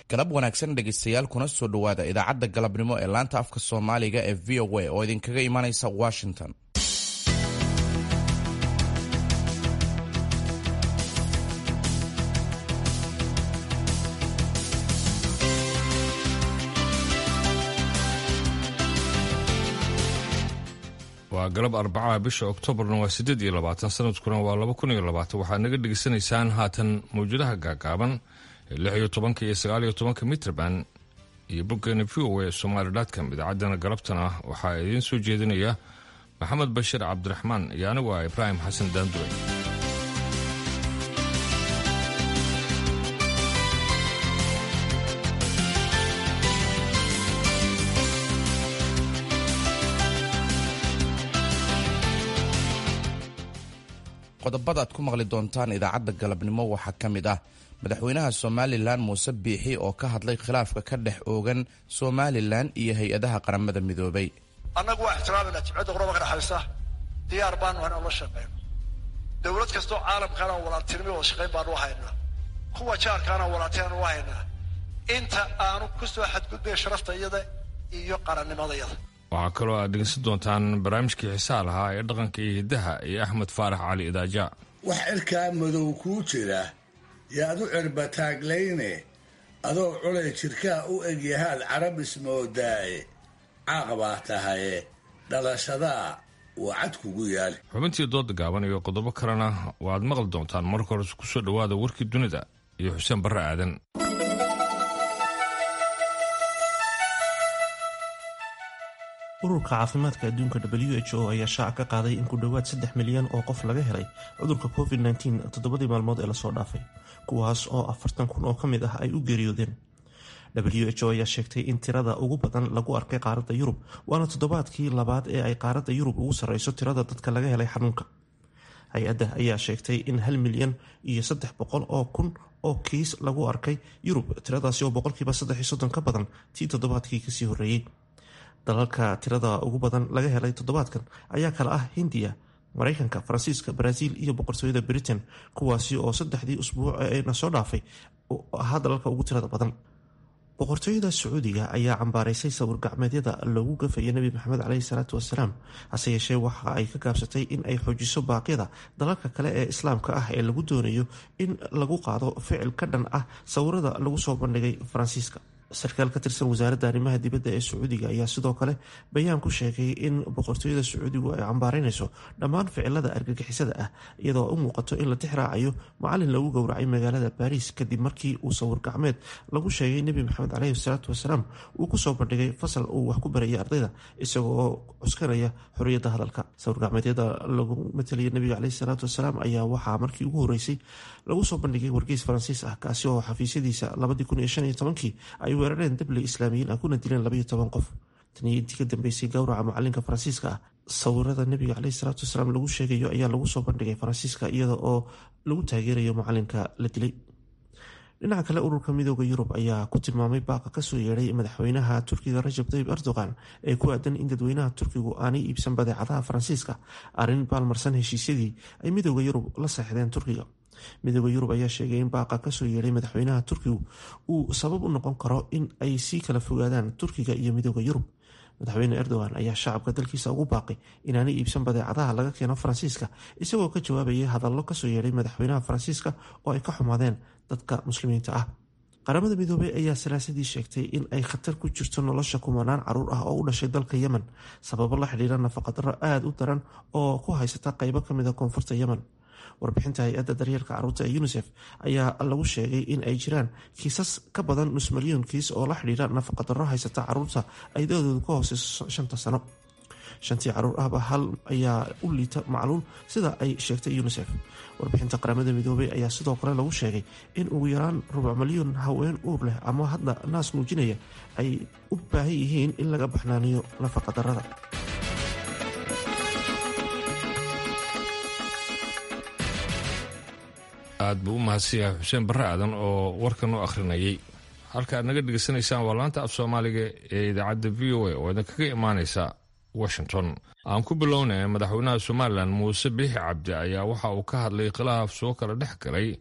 galab wanaagsan dhegaystayaal kuna soo dhowaada idaacadda galabnimo ee laanta afka soomaaliga ee v o a oo idinkaga imanaysa washington waa galab arbacaha bisha oktoobarna waa siddeed iyo labaatan sanadkuna waa laba kun iyo labaatan waxaad naga dhegaysanaysaan haatan mawjadaha gaagaaban ee lix iyo tobanka iyo sagaal iyo tobanka mitrban iyo boggeena v o a somaali dotcom idaacaddana galabtana waxaa idiin soo jeedinaya maxamed bashir cabdiraxmaan iyo anigu ah ibraahim xasan daanduwe qodobada aad ku maqli doontaan idaacadda galabnimo waxaa ka mid ah madaxweynaha somalilan muuse biixi oo ka hadlay khilaafka ka dhex oogan somalilan iyo hay-adaha qaramada midoobay annagu waa ixtiraamayna jimcadda quraba ka dhexaysa diyaar baanu hayn la shaqeyno dowlad kastoo caalamkaana walaaltinimo wada shaqayn baanu haynaa kuwa jaarkaana walaaltinaanu u haynaa inta aanu ku soo xadgudbay sharafta iyada iyo qarannimadayada waxaa kaloo aad dhegeysan doontaan barnaamijkii xisaa lahaa ee dhaqanka iyo hiddaha iyo axmed faarax cali idaaja wax cirkaa madow kuu jira yaad u cirbataaglayne adoo culay jirkaa u egyahaad carab ismoodaaye caaq baa tahaye dhalashadaa waa cad kugu yaali xubintii dooda gaaban iyo qodobo kalena waad maqli doontaan marka hore ku soo dhowaada warkii dunida iyo xuseen barre aadan ururka caafimaadka adduunka w h o ayaa shaaca ka qaaday in ku dhowaad saddex milyan oo qof laga helay cudurka covid -19 toddobadii maalmood ee lasoo dhaafay kuwaas oo afartan kun oo ka mid ah ay u geeriyoodeen w h o ayaa sheegtay in tirada ugu badan lagu arkay qaaradda yurub waana toddobaadkii labaad ee ay qaaradda yurub ugu sarreyso tirada dadka laga helay xanuunka hay-adda ayaa sheegtay in hal milyan iyo saddex boqol oo kun oo kiis lagu arkay yurub tiradaasi oo boqolkiiba saddex iyo soddon ka badan tii toddobaadkii kasii horreeyey dalalka tirada ugu badan laga helay toddobaadkan ayaa kale ah hindiya mareykanka faransiiska baraaziil iyo boqortooyada britain kuwaasi oo saddexdii usbuuc ee na soo dhaafay ahaa dalalka ugu tirada badan boqortooyada sacuudiga ayaa cambaaraysay sawir gacmeedyada loogu gafaya nebi maxamed caleyhi salaatu wasalaam hase yeeshee waxa ay ka gaabsatay in ay xoojiso baaqyada dalalka kale ee islaamka ah ee lagu doonayo in lagu qaado ficil ka dhan ah sawirada lagu soo bandhigay faransiiska sarkaal ka tirsan wasaaradda arrimaha dibadda ee sacuudiga ayaa sidoo kale bayaan ku sheegay in boqortooyada sacuudigu ay cambaaraynayso dhammaan ficilada argagixisada ah iyadoo u muuqato in la tixraacayo macalin lagu gowracay magaalada baariis kadib markii uu sawir gacmeed lagu sheegay nebi maxamed caleyhi salaatu wasalaam uu kusoo bandhigay fasal uu wax ku barayay ardayda isagoo cuskanaya xorriyadda hadalka sawir gacmeedyada lagu matalaya nebiga caleyhi salaatu wasalaam ayaa waxaa markii ugu horeysay lagu soo bandhigay wargeys faransiis ah kaasi oo xafiisyadiisa labadii kun iyo shan iyo tobankii ay weerareen dabley islaamiyiin ah kuna dileen labaiyo toban qof taniyo intii ka dambeysay gowraca macalinka faransiiska ah sawirada nebiga caleyhi salaatu wasalaam lagu sheegayo ayaa lagu soo bandhigay faransiiska iyada oo lagu taageerayo macalinka la dilay dhinaca kale ururka midooda yurub ayaa ku tilmaamay baaqa kasoo yeedhay madaxweynaha turkiga rajab tayib erdogan ee ku aadan in dadweynaha turkigu aanay iibsan badeecadaha faransiiska arrin baalmarsan heshiisyadii ay midooda yurub la seexdeen turkiga midooda yurub ayaa sheegay in baaqa kasoo yeedhay madaxweynaha turkigu uu sabab u noqon karo in ay sii kala fogaadaan turkiga iyo midooda yurub madaxweyne erdogan ayaa shacabka dalkiisa ugu baaqay inaanay iibsan badeecadaha laga keeno faransiiska isagoo ka jawaabayay hadallo kasoo yeedhay madaxweynaha faransiiska oo ay ka xumaadeen dadka muslimiinta ah qaramada midoobey ayaa salaasadii sheegtay in ay khatar ku jirto nolosha kumanaan caruur ah oo u dhashay dalka yemen sababo la xidhiira nafaqadaro aada u daran oo ku haysata qeybo kamid a koonfurta yemen warbixinta hay-adda daryeelka caruurta ee unisef ayaa lagu sheegay in ay jiraan kiisas ka badan nus milyan kiis oo la xidhiira nafaqadaro haysata caruurta ay da-doodu ka hooseyso shanta sano shantii caruur ahba hal ayaa u liita macluul sida ay sheegtay unisef warbixinta qaramada midoobey ayaa sidoo kale lagu sheegay in ugu yaraan rubuc milyan haween uur leh ama hadda naas muujinaya ay u baahan yihiin in laga baxnaaniyo nafaqadarada aad buu u mahadsan yahay xuseen barre aadan oo warkan u akhrinayay halka aad naga dhegaysanaysaan waa laanta af soomaaliga ee idaacadda v o a oo idin kaga imaanaysa washington aan ku bilownay madaxweynaha somalilan muuse biixi cabdi ayaa waxa uu ka hadlay khilaaf soo kala dhex galay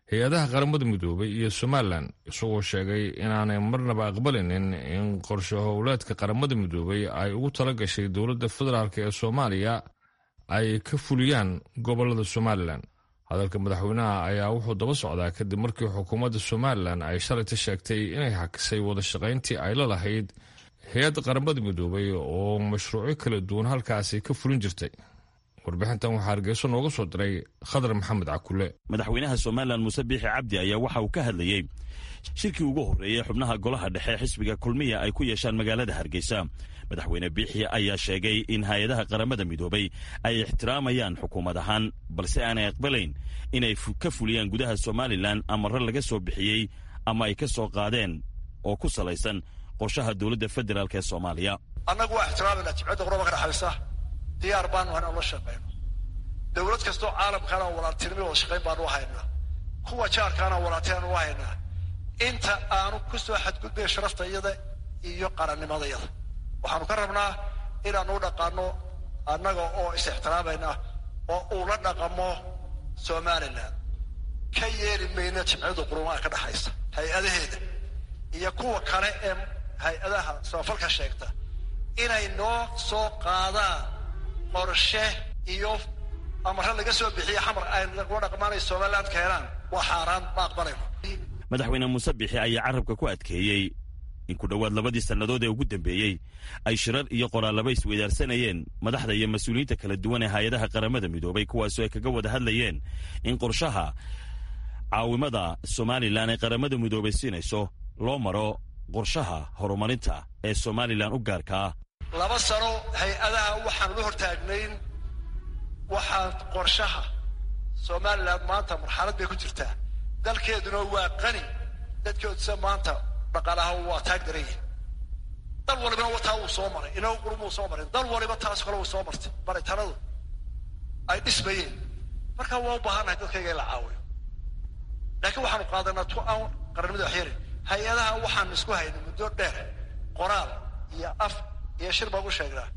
hay-adaha qaramada midoobay iyo somalilan isagoo sheegay inaanay marnaba aqbalinin in qorshe howleedka qaramada midoobay ay ugu tala gashay dowladda federaalk ee soomaaliya ay ka fuliyaan gobolada somalilan hadalka madaxweynaha ayaa wuxuu daba socdaa kadib markii xukuumadda somalilan ay shalayta sheegtay inay hakisay wada shaqayntii ay la lahayd hay-adda qaramada midoobay oo mashruucyo kala duwan halkaasi ka fulin jirtay warbixintan waxaa hargeyso nooga soo diray khadar maxamed cakule madaxweynaha somalilan muuse biixi cabdi ayaa waxa uu ka hadlayey shirkii ugu horreeyey xubnaha golaha dhexe xisbiga kulmiya ay ku yeeshaan magaalada hargeysa madaxweyne biixi ayaa sheegay in hay-adaha qaramada midoobay ay ixtiraamayaan xukuumad ahaan balse aanay aqbalayn inay ka fuliyaan gudaha somalilan amarro laga soo bixiyey ama ay ka soo qaadeen oo ku salaysan qorshaha dowladda federaalk ee soomaaliya annagu waa ixtiraamayna jimcadda quraba ka dhexaysa diyaar baanu hayn ola shaqayno dowlad kastoo caalamkaana walaaltinimo wada shaqayn baanu u haynaa kuwa jaarkaana walaaltinaanu u haynaa inta aanu ku soo xadgudbayn sharafta iyada iyo qarannimadayada waxaanu ka rabnaa inaanu u dhaqaano annaga oo is ixtiraamayna oo uu la dhaqamo somalilan ka yeeli mayna jimciyadda qurumaha ka dhexaysa hay-adaheeda iyo kuwa kale ee hay-adaha samafalka sheegta inay noo soo qaadaan qorshe iyo amare laga soo bixiye xamar ay lagula dhaqmaanay somaliland keenaan waa xaaraan ma aqbalayno madaxweyne muuse bixi ayaa carabka ku adkeeyey in ku dhowaad labadii sannadood ee ugu dambeeyey ay shirar iyo qoraallaba isweydaarsanayeen madaxda iyo mas-uuliyiinta kala duwan ee hay-adaha qaramada midoobay kuwaasoo ay kaga wada hadlayeen in qorshaha caawimada somalilan ee qaramada midoobay siinayso loo maro qorshaha horumarinta ee somalilan u gaarkaa laba sano hay-adaha waxaan la hortaagnayn waxaan qorshaha somalilan maanta marxalad bay ku jirtaa dalkeeduna waa qani dadkeeduse maanta dhaqaalaha waa taag daranyihin dal walibana wataa wuu soo maray inagu qurumuu soo maray dal waliba taas kale wuu soo martay baritanadu ay dhismayeen marka waa u baahannahay dadkayga in la caawiyo laakiin waxaanu qaadanaa tu aan qarannimada waxyarin hay-adaha waxaan isku haynay muddo dheer qoraal iyo af iyo shir baan u sheegnaa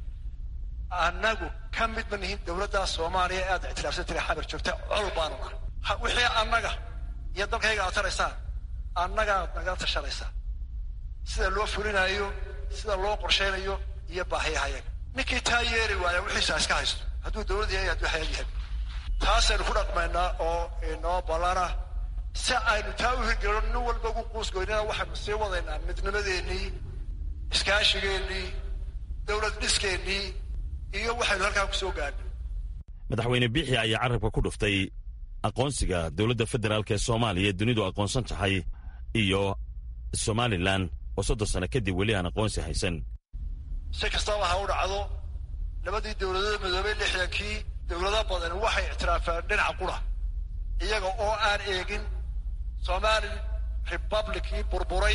annagu ka mid ma nihin dowladda soomaaliya ee aad ictiraafsan tiri xabar joogta col baanu ah wixii annaga iyo dalkayga aad taraysaan annagaad nagala tashanaysaa sida loo fulinayo sida loo qorshaynayo iyo baahiyahayaga ninkii taa yeeli waaya wixiisa iska haysto hadduu dowlad yahay hadduu xayad yahay taasaynu ku dhaqmaynaa oo inoo ballana si aynu taa u hirgelino nin walba ugu quusgoynana waxaynu sii wadaynaa midnimadeennii iskaashigeennii dowlad dhiskeenii iyo waxaynu halkaa ku soo gaadhnay madaxweyne biixi ayaa carabka ku dhuftay aqoonsiga dowladda federaalk ee soomaaliya dunidu aqoonsan tahay iyo somalilan oo soddon sano kadib weli aan aqoonsi haysan si kastaba ha u dhacdo labadii dowladood midoobay lixdankii dowlado badan waxay ictiraafeen dhinaca qura iyaga oo aan eegin somali republicii burburay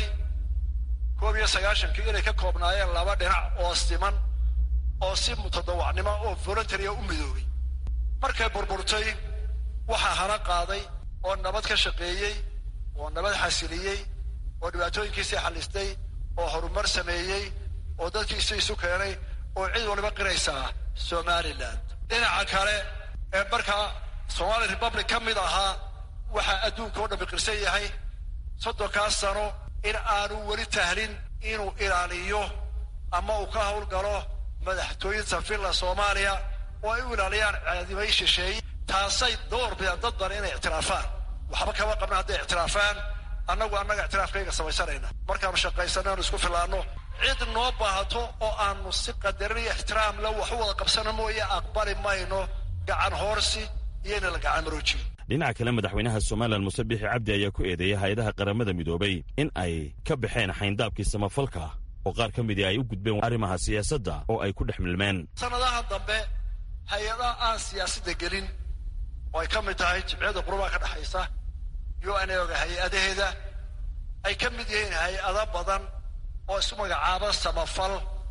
koob iyo sagaashankii inay ka koobnaayeen laba dhinac oo siman oo si mutadawacnimo oo voluntaria u midoobay markay burburtay waxaa hana qaaday oo nabad ka shaqeeyey oo nabad xasiliyey oo dhibaatooyinkiisii xallistay oo horumar sameeyey oo dadkiisi isu keenay oo cid waliba qiraysaa somalilan dhinaca kale ee markaa somali republic ka mid ahaa waxaa adduunka oo dhammi qirsan yahay soddonkaas sano in aanu weli tahlin inuu ilaaliyo ama uu ka howlgalo madaxtooyinta villa soomaaliya oo ay u ilaaliyaan caadimay shisheeye taasay door bidaan dad badan inay ictiraafaan waxba kama qabna hadday ictiraafaan annagu annaga ictiraafkayga samaysanayna markaanu shaqaysano aanu isku filaanno cid noo baahato oo aanu si qadarin iyo ixtiraam la wax u wada qabsano mooye aqbali mayno gacan hoorsi iyo ina la gacan maroojiyo dhinaca kale madaxweynaha somalilan muuse biixi cabdi ayaa ku eedeeyay hay-adaha qaramada midoobay in ay ka baxeen xayndaabkii samafalka oo qaar ka midii ay u gudbeen arrimaha siyaasadda oo ay ku dhex milmeen sanadaha dambe hay-adaha aan siyaasadda gelin oo ay ka mid tahay jimciyadda qurubaha ka dhexaysa u n oga hay-adaheeda ay ka mid yihiin hay-ado badan oo isu magacaaba samafal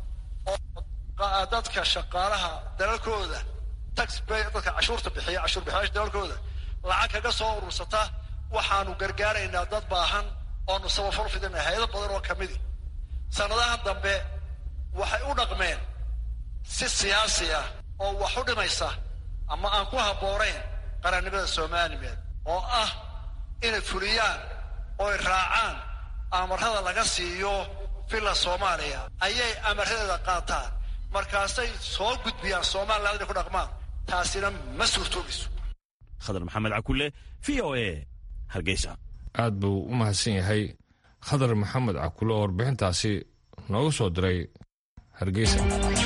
oo dadka shaqaalaha dalalkooda taxbay dadka cashuurta bixiya cashuur bixiyaasha dalalkooda lacag kaga soo urursata waxaanu gargaaraynaa dad baahan oonu samafal fidinay hay-ado badan oo kamidi sanadahan dambe waxay u dhaqmeen si siyaasi ah oo wax u dhimaysa ama aan ku habboonayn qarannimada somalilan oo ah inay fuliyaan ooy raacaan amarada laga siiyo villa soomaaliya ayay amaradeeda qaataan markaasay soo gudbiyaan somaliland inay ku dhaqmaan taasina ma suurtoobayso khadar maxamed cakule v o a hargeysa aad buu u mahadsan yahay khadar maxamed cakule oo warbixintaasi nooga soo diray hargeysa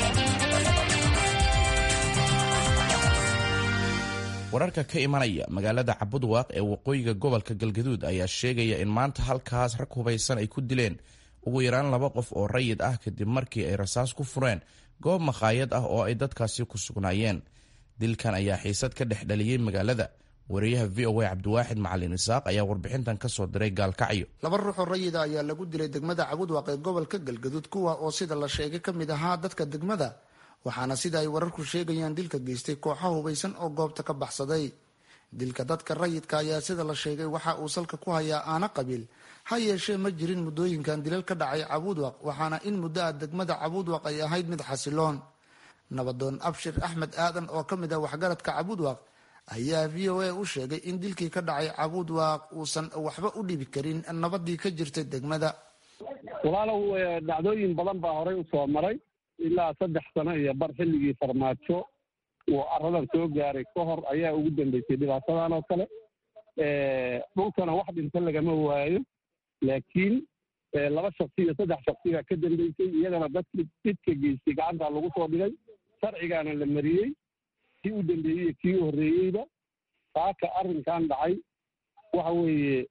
wararka ka imanaya magaalada cabudwaaq ee waqooyiga gobolka galgaduud ayaa sheegaya in maanta halkaas rag hubaysan ay ku dileen ugu yaraan laba qof oo rayid ah kadib markii ay rasaas ku fureen goob makhaayad ah oo ay dadkaasi ku sugnaayeen dilkan ayaa xiisad ka dhex dhaliyey magaalada wariyaha v o a cabdiwaaxid macalin isaaq ayaa warbixintan ka soo diray gaalkacyo laba ruuxoo rayida ayaa lagu dilay degmada cabudwaaq ee gobolka galgaduud kuwa oo sida la sheegay ka mid ahaa dadka degmada waxaana sida ay wararku sheegayaan dilka geystay kooxa hubaysan oo goobta ka baxsaday dilka dadka rayidka ayaa sida la sheegay waxa uu salka ku hayaa aana qabiil ha yeeshee ma jirin muddooyinkan dilal ka dhacay cabuudwaq waxaana in muddo ah degmada cabuudwaq ay ahayd mid xasiloon nabadoon abshir axmed aadan oo ka mid ah waxgaradka cabuudwaq ayaa v o a u sheegay in dilkii ka dhacay cabuudwaq uusan waxba u dhibi karin nabadii ka jirtay degmada walaalow dhacdooyin badan baa horey usoo maray ilaa saddex sano iyo bar xilligii farmaajo uu aradan soo gaaray ka hor ayaa ugu dambeysay dhibaatadan oo kale dhulkana wax dhinto lagama waayo laakiin laba shaksi iyo saddex shaksigaa ka dambeysay iyagana dadki didka geystay gacantaa lagu soo dhigay sharcigaana la mariyey kii u dambeeyey iyo kii u horreeyeyba saaka arrinkan dhacay waxa weeye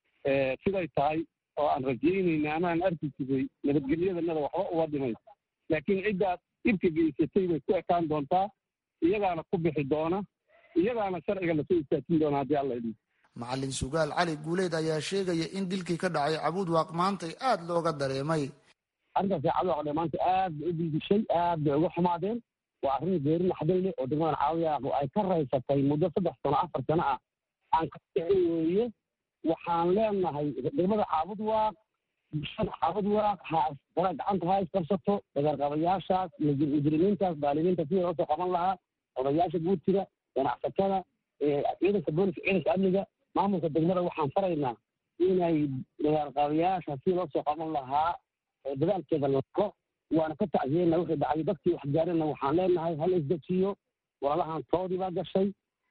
siday tahay oo aan rajaynayna ama aan arki jiray nabadgelyadanada waxba uga dhimayso laakiin ciddaad dhibka geysatay bay ku ekaan doontaa iyagaana ku bixi doona iyagaana sharciga lasoo istaajin doona haddii alla idin macalin sugaal cali guuleed ayaa sheegaya in dilkii ka dhacay cabuudwaaq maantay aada looga dareemay arrintaasi cabuudwaaq maanta aad bay u diidishay aad bay uga xumaadeen waa arrin geeri naxdin leh oo degmadan caawiyaaqu ay ka raysatay muddo saddex sano afar sano ah aan ka kicin weeye waxaan leenahay degmada caabudwaaq bulshada caabudwaaq ha qora gacanta ha isqabsato dagarqabayaashaas mujrimiintaas daalimiinta sidii loo soo qaban lahaa odayaasha guurtida ganacsatada ciidanka booliska ciidanka amniga maamulka degmada waxaan faraynaa inay dagarqabayaasha sidii loo soo qaban lahaa dadaalkeeda laqo waana ka tacsiyeyna wixii dhacay dadkii wax gaarina waxaan leenahay hal isdejiyo walaalahan toodii baa gashay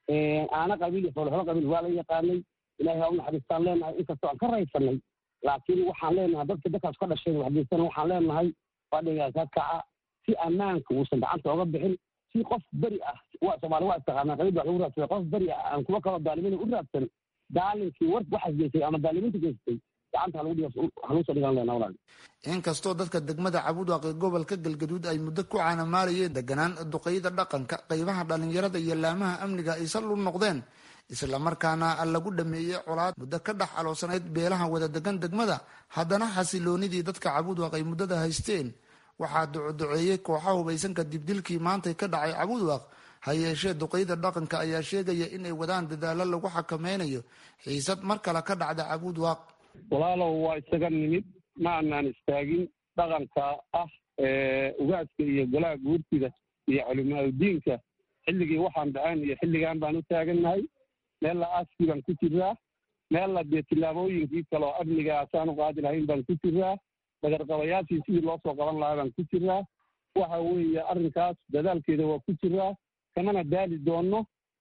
aana qabiil iyo foolxolo qabiil waa la yaqaanay ilahay ha u naxariistaan leenahay inkastoo aan ka raysanay laakiin waxaan leenahay dadka dadkaas ka dhashay waxgeysana waxaan leenahay fadhiga ka kaca si ammaanka uusan gacanta oga bixin si qof beri ah waa soomaali waa istaqaanaa qabiil wax lagu raadsada qof beri ah aan kuwa kaloo daalimiina u raadsan daalinkii war waxaas geystay ama daalimiinta geystay gacanta halagu dhigo halugu soo dhigan leenaha walaal inkastoo dadka degmada cabuudwaaq ee gobolka galgaduud ay muddo ku caanamaalayeen deganaan duqeyda dhaqanka qeybaha dhalinyarada iyo laamaha amniga ay sal u noqdeen islamarkaana lagu dhameeyey colaad muddo ka dhex aloosanayd beelaha wada degan degmada haddana xasiloonidii dadka cabuudwaaq ay muddada haysteen waxaa ducoduceeyey kooxa hubaysan kadib dilkii maantay ka dhacay cabuudwaaq ha yeeshee duqeyda dhaqanka ayaa sheegaya inay wadaan dadaalo lagu xakameynayo xiisad mar kale ka dhacda cabuudwaaq walaalow waa isaga nimid ma anaan istaagin dhaqanka ah ugaaska iyo golaha guurtida iyo culimaadudiinka xilligii waxaan dhaceen iyo xilligan baan u taagannahay meella askii baan ku jiraa meella dee tillaabooyinkii kale oo amnigaasaan u qaadi lahayn baan ku jiraa dagarqabayaashii sidii loo soo qaban lahaa baan ku jiraa waxa weeye arrinkaas dadaalkeeda waa ku jiraa kamana daali doonno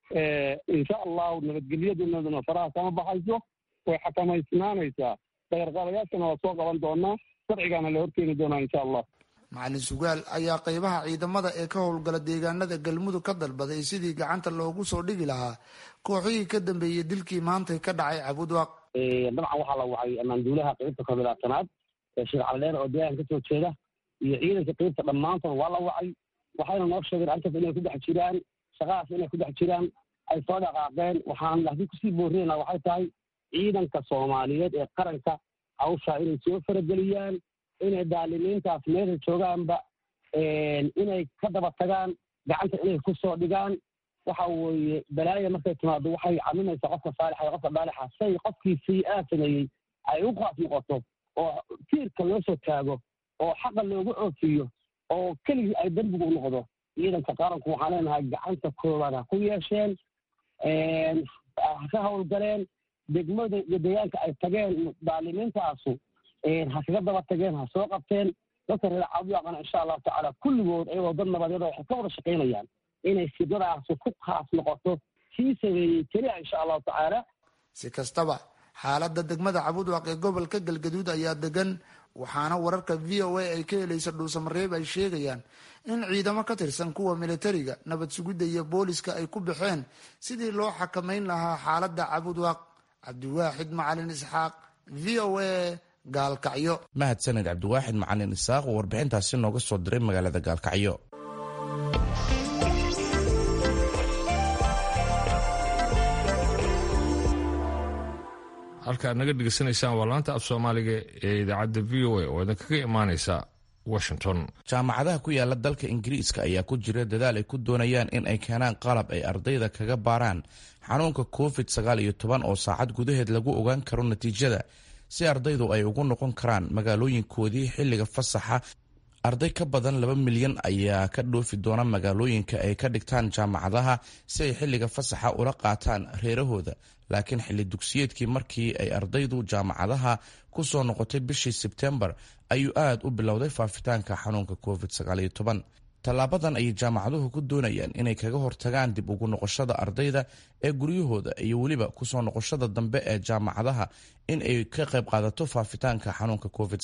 insha allahu nabadgelyadunaduna faraha kama baxayso way xakamaysnaanaysaa dagarqabayaashana waa soo qaban doonaa sharcigaana la horkeeni doonaa insha allah macalin sugaal ayaa qeybaha ciidamada ee ka howlgala deegaanada galmudug ka dalbaday sidii gacanta loogu soo dhigi lahaa kooxihii ka dambeeyey dilkii maantay ka dhacay cabudwaaq dabcan waxaa la wacay amaanduulaha qeybta kobilaatanaad ee sheekh caldheer oo deegaan ka soo jeeda iyo ciidanka qeybta dhammaantood waa la wacay waxayna noo sheegeen arrintaas inay ku dhex jiraan shaqadaas inay ku dhex jiraan ay soo dhaqaaqeen waxaan haddii kusii boorinaynaa waxay tahay ciidanka soomaaliyeed ee qaranka hawshaa inay soo farageliyaan inay daalimiintaas meesha joogaanba inay ka daba tagaan gacanta inay ku soo dhigaan waxa weeye balaaya markay timaado waxay caminaysaa qofka saalixa iyo qofka daalixa say qofkii sayi-aad sameeyey ay u qaas noqoto oo tiirka loo soo taago oo xaqa loogu oofiyo oo keligii ay dembigu u noqdo ciidanka qaranku waxaan leenahay gacanta koowaad ha ku yeesheen ha ka howlgaleen degmada iyo deegaanka ay tageen daalimiintaasu ha kaga daba tageen ha soo qabteen dadka reer cabdiwaaqana insha allahu tacaala kulligood ayagoo dad nabadyada waxay ka wada shaqaynayaan inay sidadaasi ku khaas noqoto kii sameeyey keliya insha allahu tacaala si kastaba xaaladda degmada cabudwaaq ee gobolka galgaduud ayaa degan waxaana wararka v o a ay ka helaysa dhuusamareeb ay sheegayaan in ciidamo ka tirsan kuwa militariga nabad sugidda iyo booliska ay ku baxeen sidii loo xakamayn lahaa xaaladda cabudwaaq cabdiwaaxid macalin isxaaq v o a gaalkacyo mahadsaned cabdiwaaxid macalin isaaq oo warbixintaasi nooga soo diray magaalada gaalkacyo halka aad naga dhegeysanaysaan waa laanta af soomaaliga ee idaacadda v o a oo idinkaga imaaneysa washington jaamacadaha ku yaala dalka ingiriiska ayaa ku jira dadaal ay ku doonayaan in ay keenaan qalab ay ardayda kaga baaraan xanuunka covid sagaal iyo toban oo saacad gudaheed lagu ogaan karo natiijada si ardaydu ay ugu noqon karaan magaalooyinkoodii xilliga fasaxa arday ka badan laba milyan ayaa ka dhoofi doona magaalooyinka ay ka dhigtaan jaamacadaha si ay xilliga fasaxa ula qaataan reerahooda laakiin xilli dugsiyeedkii markii ay ardaydu jaamacadaha ku soo noqotay bishii sebtembar ayuu aad u bilowday faafitaanka xanuunka covid tallaabadan ayay jaamacaduhu ku doonayaan inay kaga hortagaan dib ugu noqoshada ardayda ee guryahooda iyo weliba kusoo noqoshada dambe ee jaamacadaha in ay ka qayb qaadato faafitaanka xanuunka covid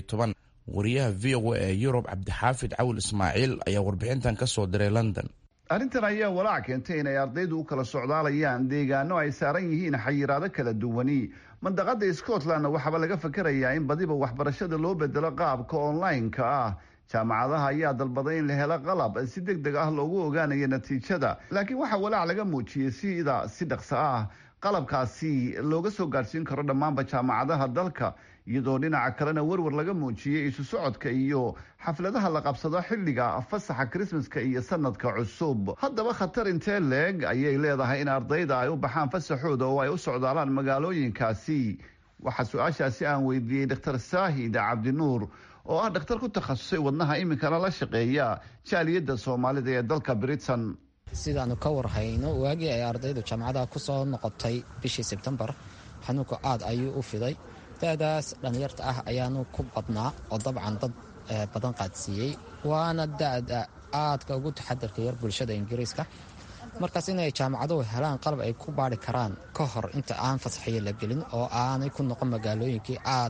wariyaha v o a ee yurub cabdixaafid cawil ismaaciil ayaa warbixintan ka soo diray london arrintan ayaa walaac keentay inay ardaydu u kala socdaalayaan deegaano ay saaran yihiin xayiraado kala duwani mandaqada scotlandna waxaaba laga fakarayaa in badiba waxbarashada loo bedelo qaabka online-ka ah jaamacadaha ayaa dalbaday in la helo qalab si deg deg ah loogu ogaanayo natiijada laakiin waxaa walaac laga muujiyey sida si dhaqso ah qalabkaasi looga soo gaadhsiin karo dhammaanba jaamacadaha dalka iyadoo dhinaca kalena werwer laga muujiyey isu socodka iyo xafladaha la qabsado xilliga fasaxa krismaska iyo sanadka cusub haddaba khatar intee leeg ayay leedahay in ardayda ay u baxaan fasaxooda oo ay u socdaalaan magaalooyinkaasi waxaa su-aashaasi aan weydiiyey dr saahid cabdinuur oo ah dhakhtar ku takhasusay wadnaha iminkana la shaqeeya jaaliyadda soomaalida ee dalka britain sidaanu ka warhayno waagii ay ardaydu jaamacadaha ku soo noqotay bishii sebtembar xanuunku aad ayuu u fiday da'daas dhallinyarta ah ayaanu ku badnaa oo dabcan dad badan qaadsiiyey waana da'da aadka ugu taxadarka yar bulshada ingiriiska markaas inay jaamacaduhu helaan qalab ay ku baari karaan ka hor inta aan fasaxiyo la gelin oo aanay ku noqon magaalooyinkii aad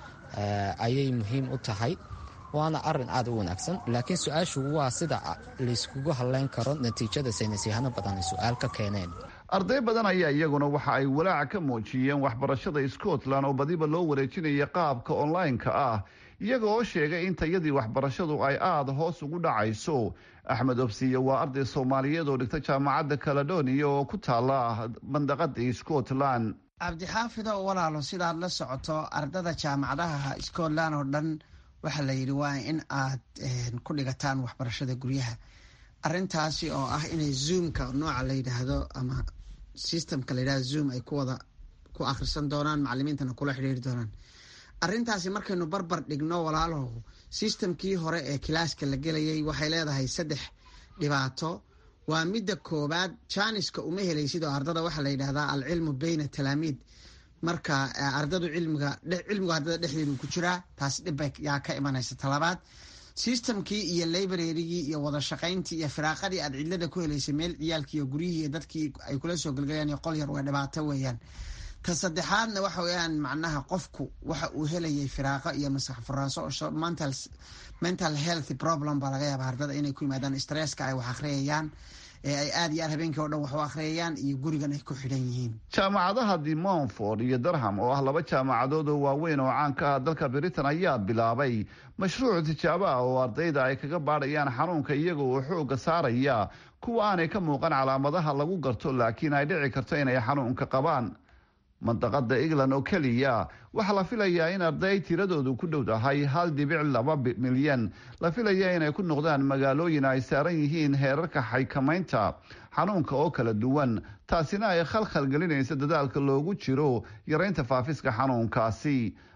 ayay muhiim u tahay waana arin aad u wanaagsan laakiin su-aashu waa sida layskugu hadleyn karo natiijada saynisyahano badan ay su-aal ka keeneen arday badan ayaa iyaguna waxa ay walaaca ka muujiyeen waxbarashada scotland oo badiba loo wareejinaya qaabka online-ka ah iyaga oo sheegay in tayadii waxbarashadu ay aada hoos ugu dhacayso axmed obsiye waa arday soomaaliyeed oo dhigta jaamacadda caledonia oo ku taala mandaqada scotland cabdixaafido walaalo sidaad la socoto ardada jaamacadaha scotland oo dhan waxaa la yidhi waa in aad ku dhigataan waxbarashada guryaha arintaasi oo ah inay zoomka nooca la yidhaahdo ama systemka la yidhahdo zoom ay kuwada ku akhrisan doonaan macalimiintana kula xidhiiri doonaan arintaasi markaynu barbar dhigno walaalaho systemkii hore ee kilaaska la gelayay waxay leedahay saddex dhibaato waa midda koobaad janiska uma helaysid oo ardada waxaa la yidhahdaa alcilmu beyna talaamiid marka ardadu cilmiga cilmigu ardada dhexdeedu ku jiraa taas dhibbay yaa ka imanaysa talabaad systemkii iyo librarygii iyo wada shaqayntii iyo firaaqadii aad cidlada ku helaysay meel ciyaalkii iyo guryihii iyo dadkii ay kula soo gelgalayaan iyo qol yar waa dhibaato weeyaan ta saddexaadna waxa weeyaan macnaha qofku waxa uu helayay firaaqo iyo maskax furaaso oo mental mental health problem baa laga yaaba ardada inay ku yimaadaan stresska ay wax akhriyayaan ee ay aada iyo aad habeenkii o dhan wax u akhriyayaan iyo gurigan ay ku xidhan yihiin jaamacadaha de montford iyo durham oo ah laba jaamacadood oo waaweyn oo caan ka ah dalka britain ayaa bilaabay mashruuc tijaabo ah oo ardayda ay kaga baadhayaan xanuunka iyaga oo xooga saaraya kuwa aanay ka muuqan calaamadaha lagu garto laakiin ay dhici karto inay xanuunka qabaan mandaqada england oo keliya waxaa la filayaa in arday tiradoodu ku dhow tahay hal dhibic laba milyan la filaya inay ku noqdaan magaalooyin ay saaran yihiin heerarka xaykamaynta xanuunka oo kala duwan taasina ay khalkhal gelinaysa dadaalka loogu jiro yaraynta faafiska xanuunkaasi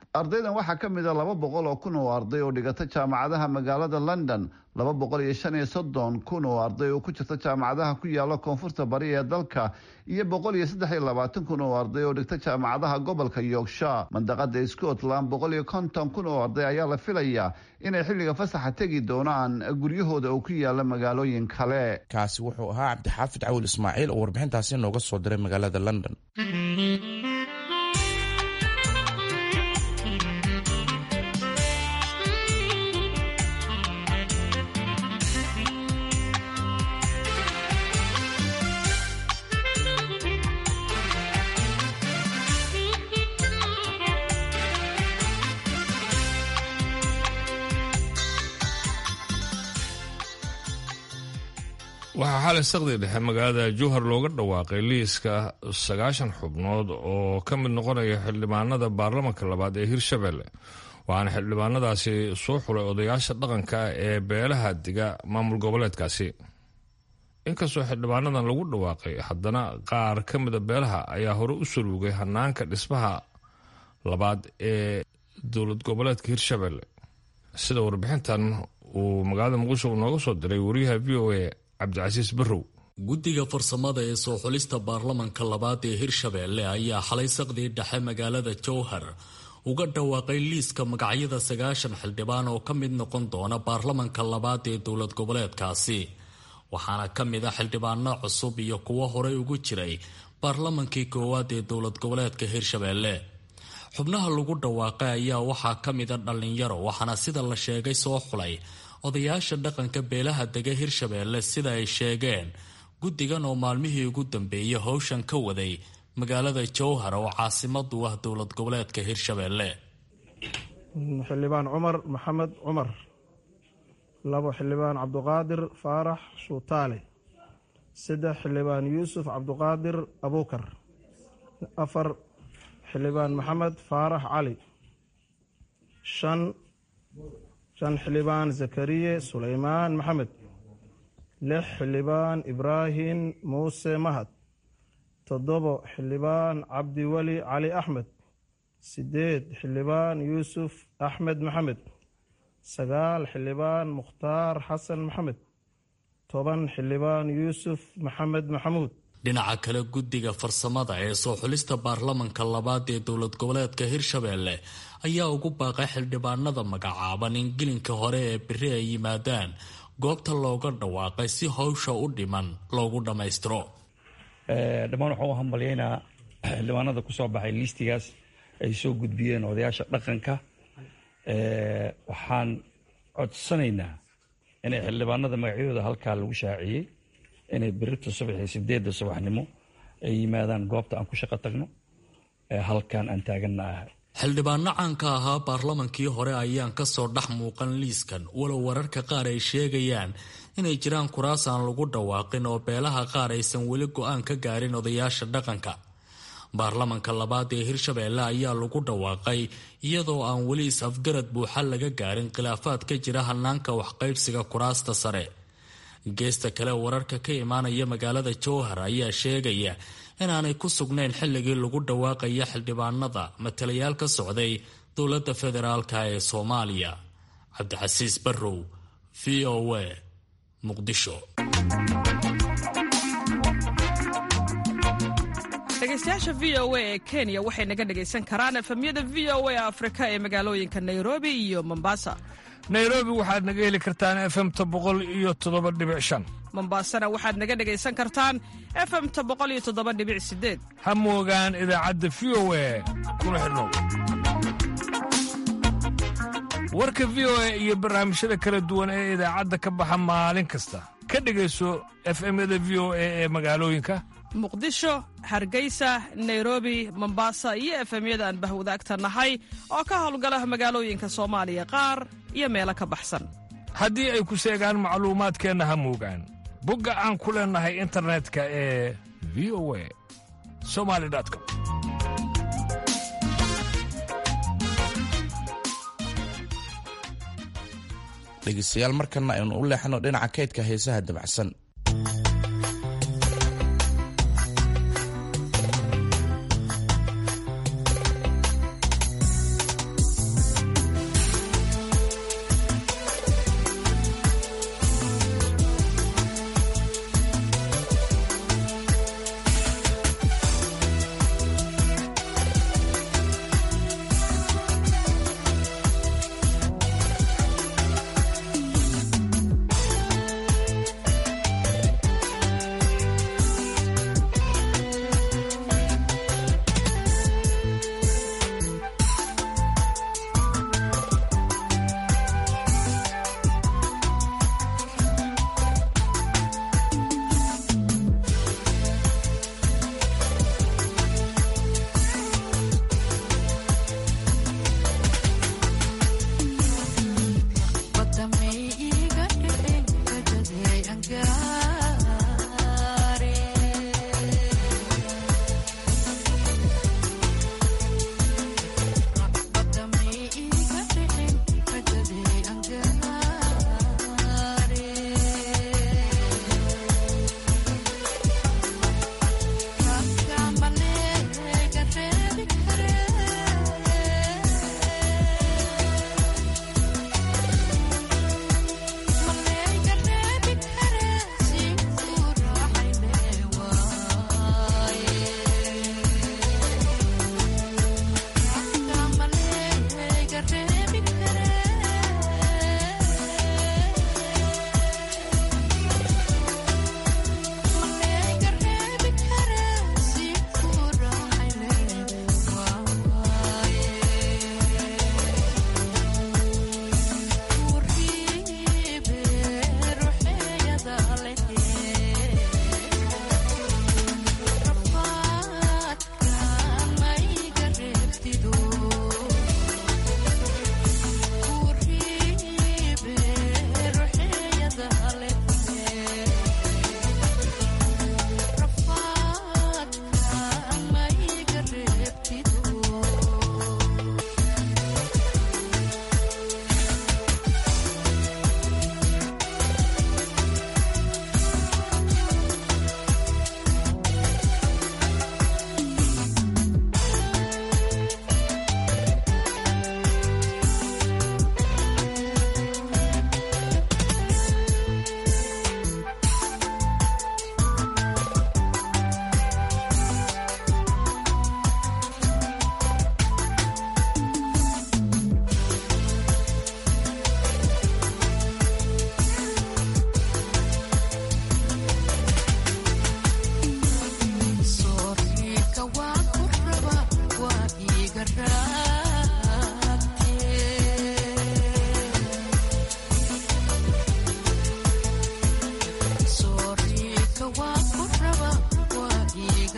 ardaydan waxaa ka mid a laba boqol oo kun oo arday oo dhigata jaamacadaha magaalada london laba boqol iyo shan iyo soddon kun oo arday oo ku jirta jaamacadaha ku yaala koonfurta bari ee dalka iyo boqol iyo saddex iyo labaatan kun oo arday oo dhigta jaamacadaha gobolka yorkshire mandaqada scotland boqol iyo konton kun oo arday ayaa la filayaa inay xilliga fasaxa tegi doonaan guryahooda oo ku yaala magaalooyin kale kaasi wuxuu ahaa cabdixaafid cawil ismaaciil oo warbixintaasi nooga soo diray magaalada london waxaa xalay saqdi dhexe magaalada jowhar looga dhawaaqay liiska sagaashan xubnood oo ka mid noqonaya xildhibaanada baarlamanka labaad ee hirshabelle waxaana xildhibaanadaasi soo xulay odayaasha dhaqanka ee beelaha diga maamul goboleedkaasi inkastoo xildhibaanadan lagu dhawaaqay haddana qaar ka mida beelaha ayaa hore u saluugay hanaanka dhismaha labaad ee dowlad goboleedka hirshabelle sida warbixintan uu magaalada muqdisho nooga soo diray wariyaha v o a cabdicasiis barrow guddiga farsamada ee soo xulista baarlamanka labaad ee hirshabeelle ayaa xalay saqdii dhexe magaalada jowhar uga dhawaaqay liiska magacyada sagaashan xildhibaan oo ka mid noqon doona baarlamanka labaad ee dowlad goboleedkaasi waxaana ka mid a xildhibaano cusub iyo kuwo horey ugu jiray baarlamankii koowaad ee dowlad goboleedka hirshabeelle xubnaha lagu dhawaaqay ayaa waxaa ka mida dhallinyaro waxaana sida la sheegay soo xulay odayaasha dhaqanka beelaha dega hirshabeelle sida ay sheegeen guddigan oo maalmihii ugu dambeeyay howshan ka waday magaalada jowhar oo caasimadu ah dowlad goboleedka hirshabeelle xildhibaan cumar maxamed cumar labo xildhibaan cabduqaadir faarax shuutaale saddex xildhibaan yuusuf cabduqaadir abuukar afar xildhibaan maxamed faarax cali shan shan xildhibaan zakariye suleymaan maxamed lix xildhibaan ibraahim muuse mahad toddobo xildhibaan cabdiweli cali axmed sideed xildhibaan yuusuf axmed maxamed sagaal xildhibaan mukhtaar xasan maxamed toban xildhibaan yuusuf maxamed maxamuud dhinaca kale guddiga farsamada ee soo xulista baarlamanka labaad ee dowlad goboleedka hirshabeelle ayaa ugu baaqay xildhibaanada magacaaban in gelinka hore ee beri ay yimaadaan goobta looga dhawaaqay si howsha u dhiman loogu dhammaystiro dhammaan waxaan u hambalyaynaa xildhibaanada kusoo baxay liistigaas ay soo gudbiyeen odayaasha dhaqanka waxaan codsanaynaa inay xildhibaanada magacyadooda halkaa lagu shaaciyey inay berito subaxii sideedda subaxnimo ay yimaadaan goobta aan ku shaqo tagno halkan aan taaganna ah xildhibaano caanka ahaa baarlamankii hore ayaan kasoo dhex muuqan liiskan walow wararka qaar ay sheegayaan inay jiraan kuraas aan lagu dhawaaqin oo beelaha qaar aysan weli go-aan ka gaarin odayaasha dhaqanka baarlamanka labaad ee hirshabeelle ayaa lagu dhawaaqay iyadoo aan weli is-afgarad buuxa laga gaarin khilaafaad ka jira hanaanka waxqaybsiga kuraasta sare geesta kale wararka ka imaanaya magaalada jowhar ayaa sheegaya inaanay ku sugnayn xilligii lagu dhawaaqaya xildhibaanada matalayaal ka socday dowladda federaalk ee soomaaliya cabdixasiis barrow v o a muqdisho dhegeystayaasha v o a ee kenya waxay naga dhegaysan karaan efemyada v o a afrika ee magaalooyinka nairobi iyo mombasa nairobi waxaad naga heli kartaan efemta boqol iyo toddoba dhibic shan mombaasana waxaad naga dhegaysan kartaan efemta boqol iyo toddoba dhibic sideed ha moogaan idaacadda v o a kuna xidhnow warka v o a iyo barnaamijyada kala duwan ee idaacadda ka baxa maalin kasta ka dhegayso efemyada v o a ee magaalooyinka muqdisho hargeysa nairobi mombasa iyo efemyada aan bahwadaagta nahay oo ka howlgala magaalooyinka soomaaliya qaar iyo meelo ka baxsan haddii ay ku seegaan macluumaadkeenna ha moogaan bogga aan ku leennahay internetka ee v o a somali com dhegeystayaal markana aynu u leexno dhinaca kaydka heesaha dabacsan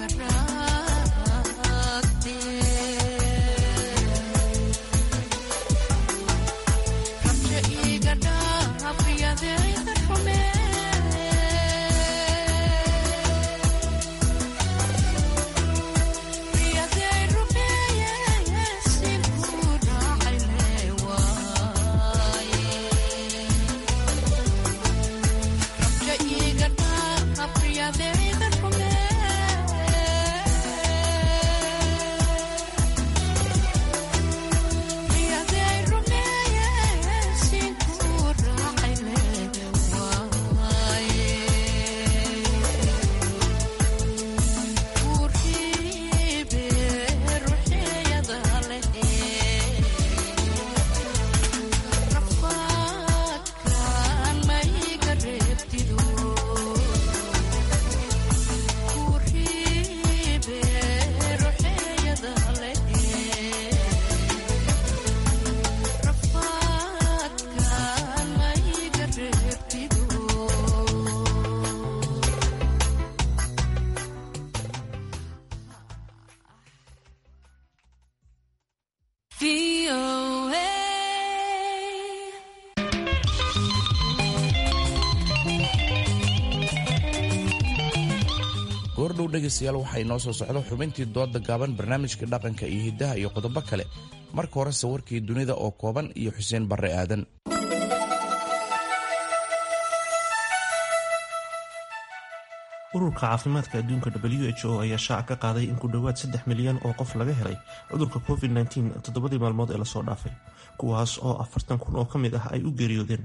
goordhow dhegaystayaal waxaa inoo soo socda xubintii dooda gaaban barnaamijka dhaqanka iyo hiddaha iyo qodobo kale marka hore sawirkii dunida oo kooban iyo xuseen barre aadan ururka caafimaadka adduunka w h o ayaa shaaca ka qaaday in ku dhowaad saddex milyan oo qof laga helay cudurka covid -19 toddobadii maalmood ee lasoo dhaafay kuwaas oo afartan kun oo ka mid ah ay u geeriyoodeen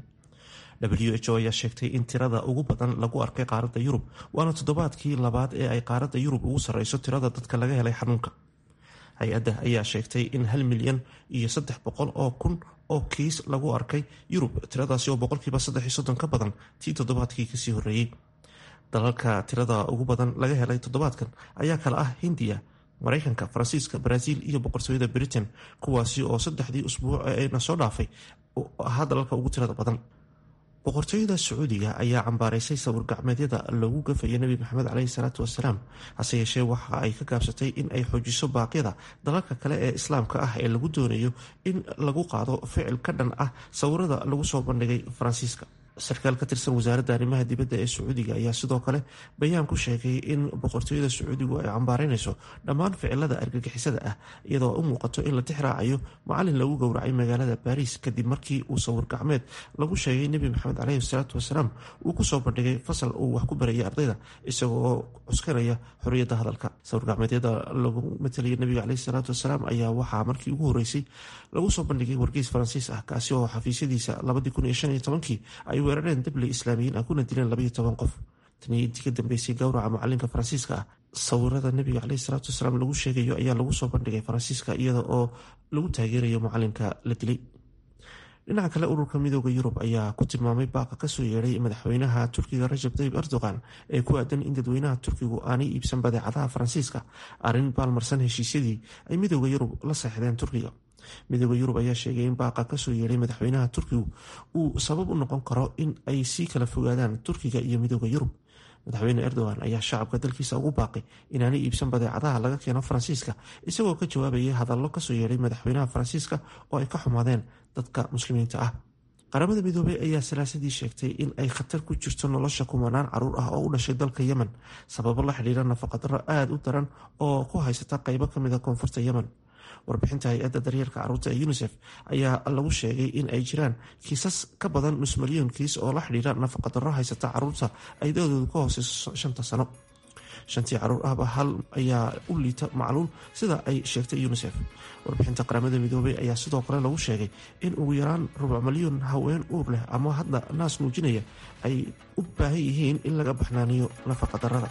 w h o ayaa sheegtay in tirada ugu badan lagu arkay qaaradda yurub waana toddobaadkii labaad ee ay qaaradda yurub ugu sarreyso tirada dadka laga helay xanuunka hay-adda ayaa sheegtay in hal milyan iyo saddex boqol oo kun oo kiis lagu arkay yurub tiradaasi oo boqolkiiba saddex iyo soddon ka badan tii toddobaadkii kasii horreeyey dalalka tirada ugu badan laga helay toddobaadkan ayaa kale ah hindiya mareykanka faransiiska brazil iyo boqortooyada britain kuwaasi oo saddexdii usbuuc eena soo dhaafay ahaa dalalka ugu tirada badan boqortooyada sacuudiga ayaa cambaaraysay sawir gacmeedyada loogu gafaya nebi maxamed caleyhi salaatu wasalaam hase yeeshee waxa ay ka gaabsatay in ay xoojiso baaqyada dalalka kale ee islaamka ah ee lagu doonayo in lagu qaado ficil ka dhan ah sawirada lagu soo bandhigay faransiiska sarkaal ka tirsan wasaaradda arrimaha dibadda ee sacuudiga ayaa sidoo kale bayaan ku sheegay in boqortooyada sacuudigu ay cambaareynayso dhammaan ficilada argagixisada ah iyadoo u muuqato in la tixraacayo macalin lagu gowracay magaalada baariis kadib markii uu sawir gacmeed lagu sheegay nebi maxamed caleyhi salaatu wasalaam uu kusoo bandhigay fasal uu wax ku barayay ardayda isagoo cuskanaya xorriyadda hadalka sawir gacmeedyada lagu matalaya nebiga caleyhi salaatu wasalaam ayaa waxaa markii ugu horeysay lagu soo bandhigay wargeys faransiis ah kaasi oo xafiisyadiisa labadii kun iyo shan iyo tobankii ay weerareen dabley islaamiyiin ah kuna dileen labaiyo toban qof tanii intii ka dambeysay gowraca macalinka faransiiska ah sawirada nebiga caleyhi salaatu wasalaam lagu sheegayo ayaa lagu soo bandhigay faransiiska iyada oo lagu taageerayo macalinka la dilay dhinaca kale ururka midooda yurub ayaa ku tilmaamay baaqa kasoo yeedhay madaxweynaha turkiga rajab tayib erdogan ee ku aadan in dadweynaha turkigu aanay iibsan badeecadaha faransiiska arrin baalmarsan heshiisyadii ay midooda yurub la seexdeen turkiga midooda yurub ayaa sheegay in baaqa kasoo yeedhay madaxweynaha turkigu uu sabab u noqon karo in ay sii kala fogaadaan turkiga iyo midooda yurub madaxweyne erdogan ayaa shacabka dalkiisa ugu baaqay inaanay iibsan badeecadaha laga keeno faransiiska isagoo ka jawaabayay hadallo kasoo yeedhay madaxweynaha faransiiska oo ay ka xumaadeen dadka muslimiinta ah qaramada midoobey ayaa salaasadii sheegtay in ay khatar ku jirto nolosha kumanaan caruur ah oo u dhashay dalka yemen sababo la xidhiira nafaqadaro aada u daran oo ku haysata qeybo kamida koonfurta yemen warbixinta hay-adda daryeelka caruurta ee unisef ayaa lagu sheegay in ay jiraan kiisas ka badan nus milyan kiis oo la xidhiira nafaqadaro haysata caruurta ay da-doodu ka hooseyso shanta sano shantii caruur ahba hal ayaa u liita macluul sida ay sheegtay unisef warbixinta qaramada midoobey ayaa sidoo kale lagu sheegay in ugu yaraan rubuc milyan haween uur leh ama hadda naas muujinaya ay u baahan yihiin in laga baxnaaniyo nafaqadarada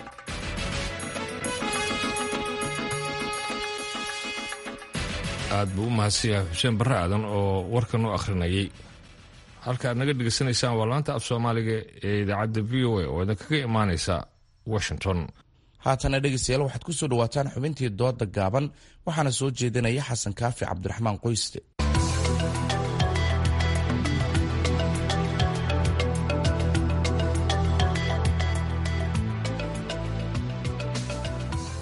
aad buu u mahadsanyahay xuseen barre aadan oo warkan u akhrinayay halka aad naga dhegaysanaysaan waa laanta af soomaaliga ee idaacadda v o a oo idinkaga imaaneysa washington haatana dhegeystayaal waxaad ku soo dhawaataan xubintii dooda gaaban waxaana soo jeedinaya xasan kaafi cabdiraxmaan qoyste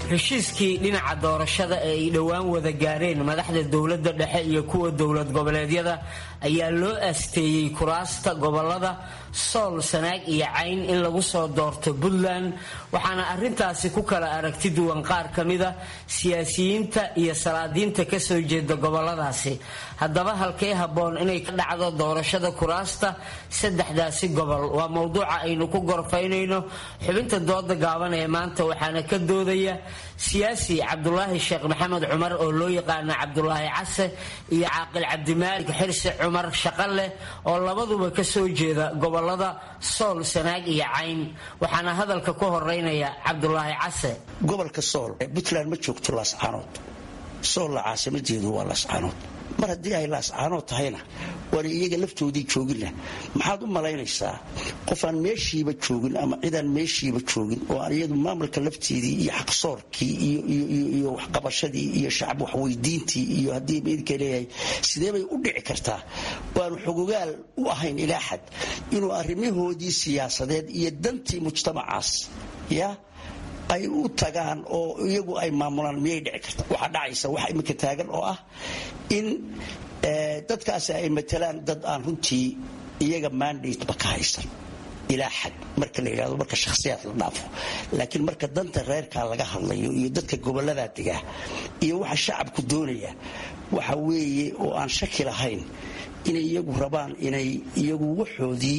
heshiiskii dhinaca doorashada ee ay dhowaan wada gaareen madaxda dowladda dhexe iyo kuwa dowlad goboleedyada ayaa loo aasteeyey kuraasta gobolada sool sanaag iyo cayn in lagu soo doorto puntland waxaana arintaasi ku kala aragti duwan qaar ka mida siyaasiyiinta iyo salaadiinta kasoo jeeda goboladaasi haddaba halkee habboon inay ka dhacdo doorashada kuraasta saddexdaasi gobol waa mowduuca aynu ku gorfaynayno xubinta dooda gaaban ee maanta waxaana ka doodaya siyaasi cabdulaahi sheekh maxamed cumar oo loo yaqaana cabdulaahi case iyo caaqil cabdimaalik xirsi cumar shaqaleh oo labaduba kasoo jeeda gobolada sool sanaag iyo cayn waxaana hadalka ku horeynaya cabdulaahi case gobolka sool puntland ma joogto laascaanood soolla caasimadeedu waa laascaanood mar haddii ay laascaanood tahayna waana iyaga laftoodii joogina maxaad u malaynaysaa qof aan meeshiiba joogin ama cidaan meeshiiba joogin oo aan iyadu maamulka lafteedii iyo xaqsoorkii iyo waxqabashadii iyo shacab waxweydiintii iyo haddii meydka leeyahay sideebay u dhici kartaa waanu xogogaal u ahayn ilaa xad inuu arrimahoodii siyaasadeed iyo dantii mujtamacaas ya ay u tagaan oo iyagu ay maamulaan miyay dhici karta waxaa dhacaysa waxa iminka taagan oo ah in dadkaasi ay matalaan dad aan runtii iyaga mandateba ka haysan ilaa xad marka la yidhahdo marka shakhsiyaad la dhaafo laakiin marka danta reerkaa laga hadlayo iyo dadka gobolladaa degaa iyo waxa shacabku doonaya waxa weeye oo aan shaki lahayn inay iyagu rabaan inay iyagu waxoodii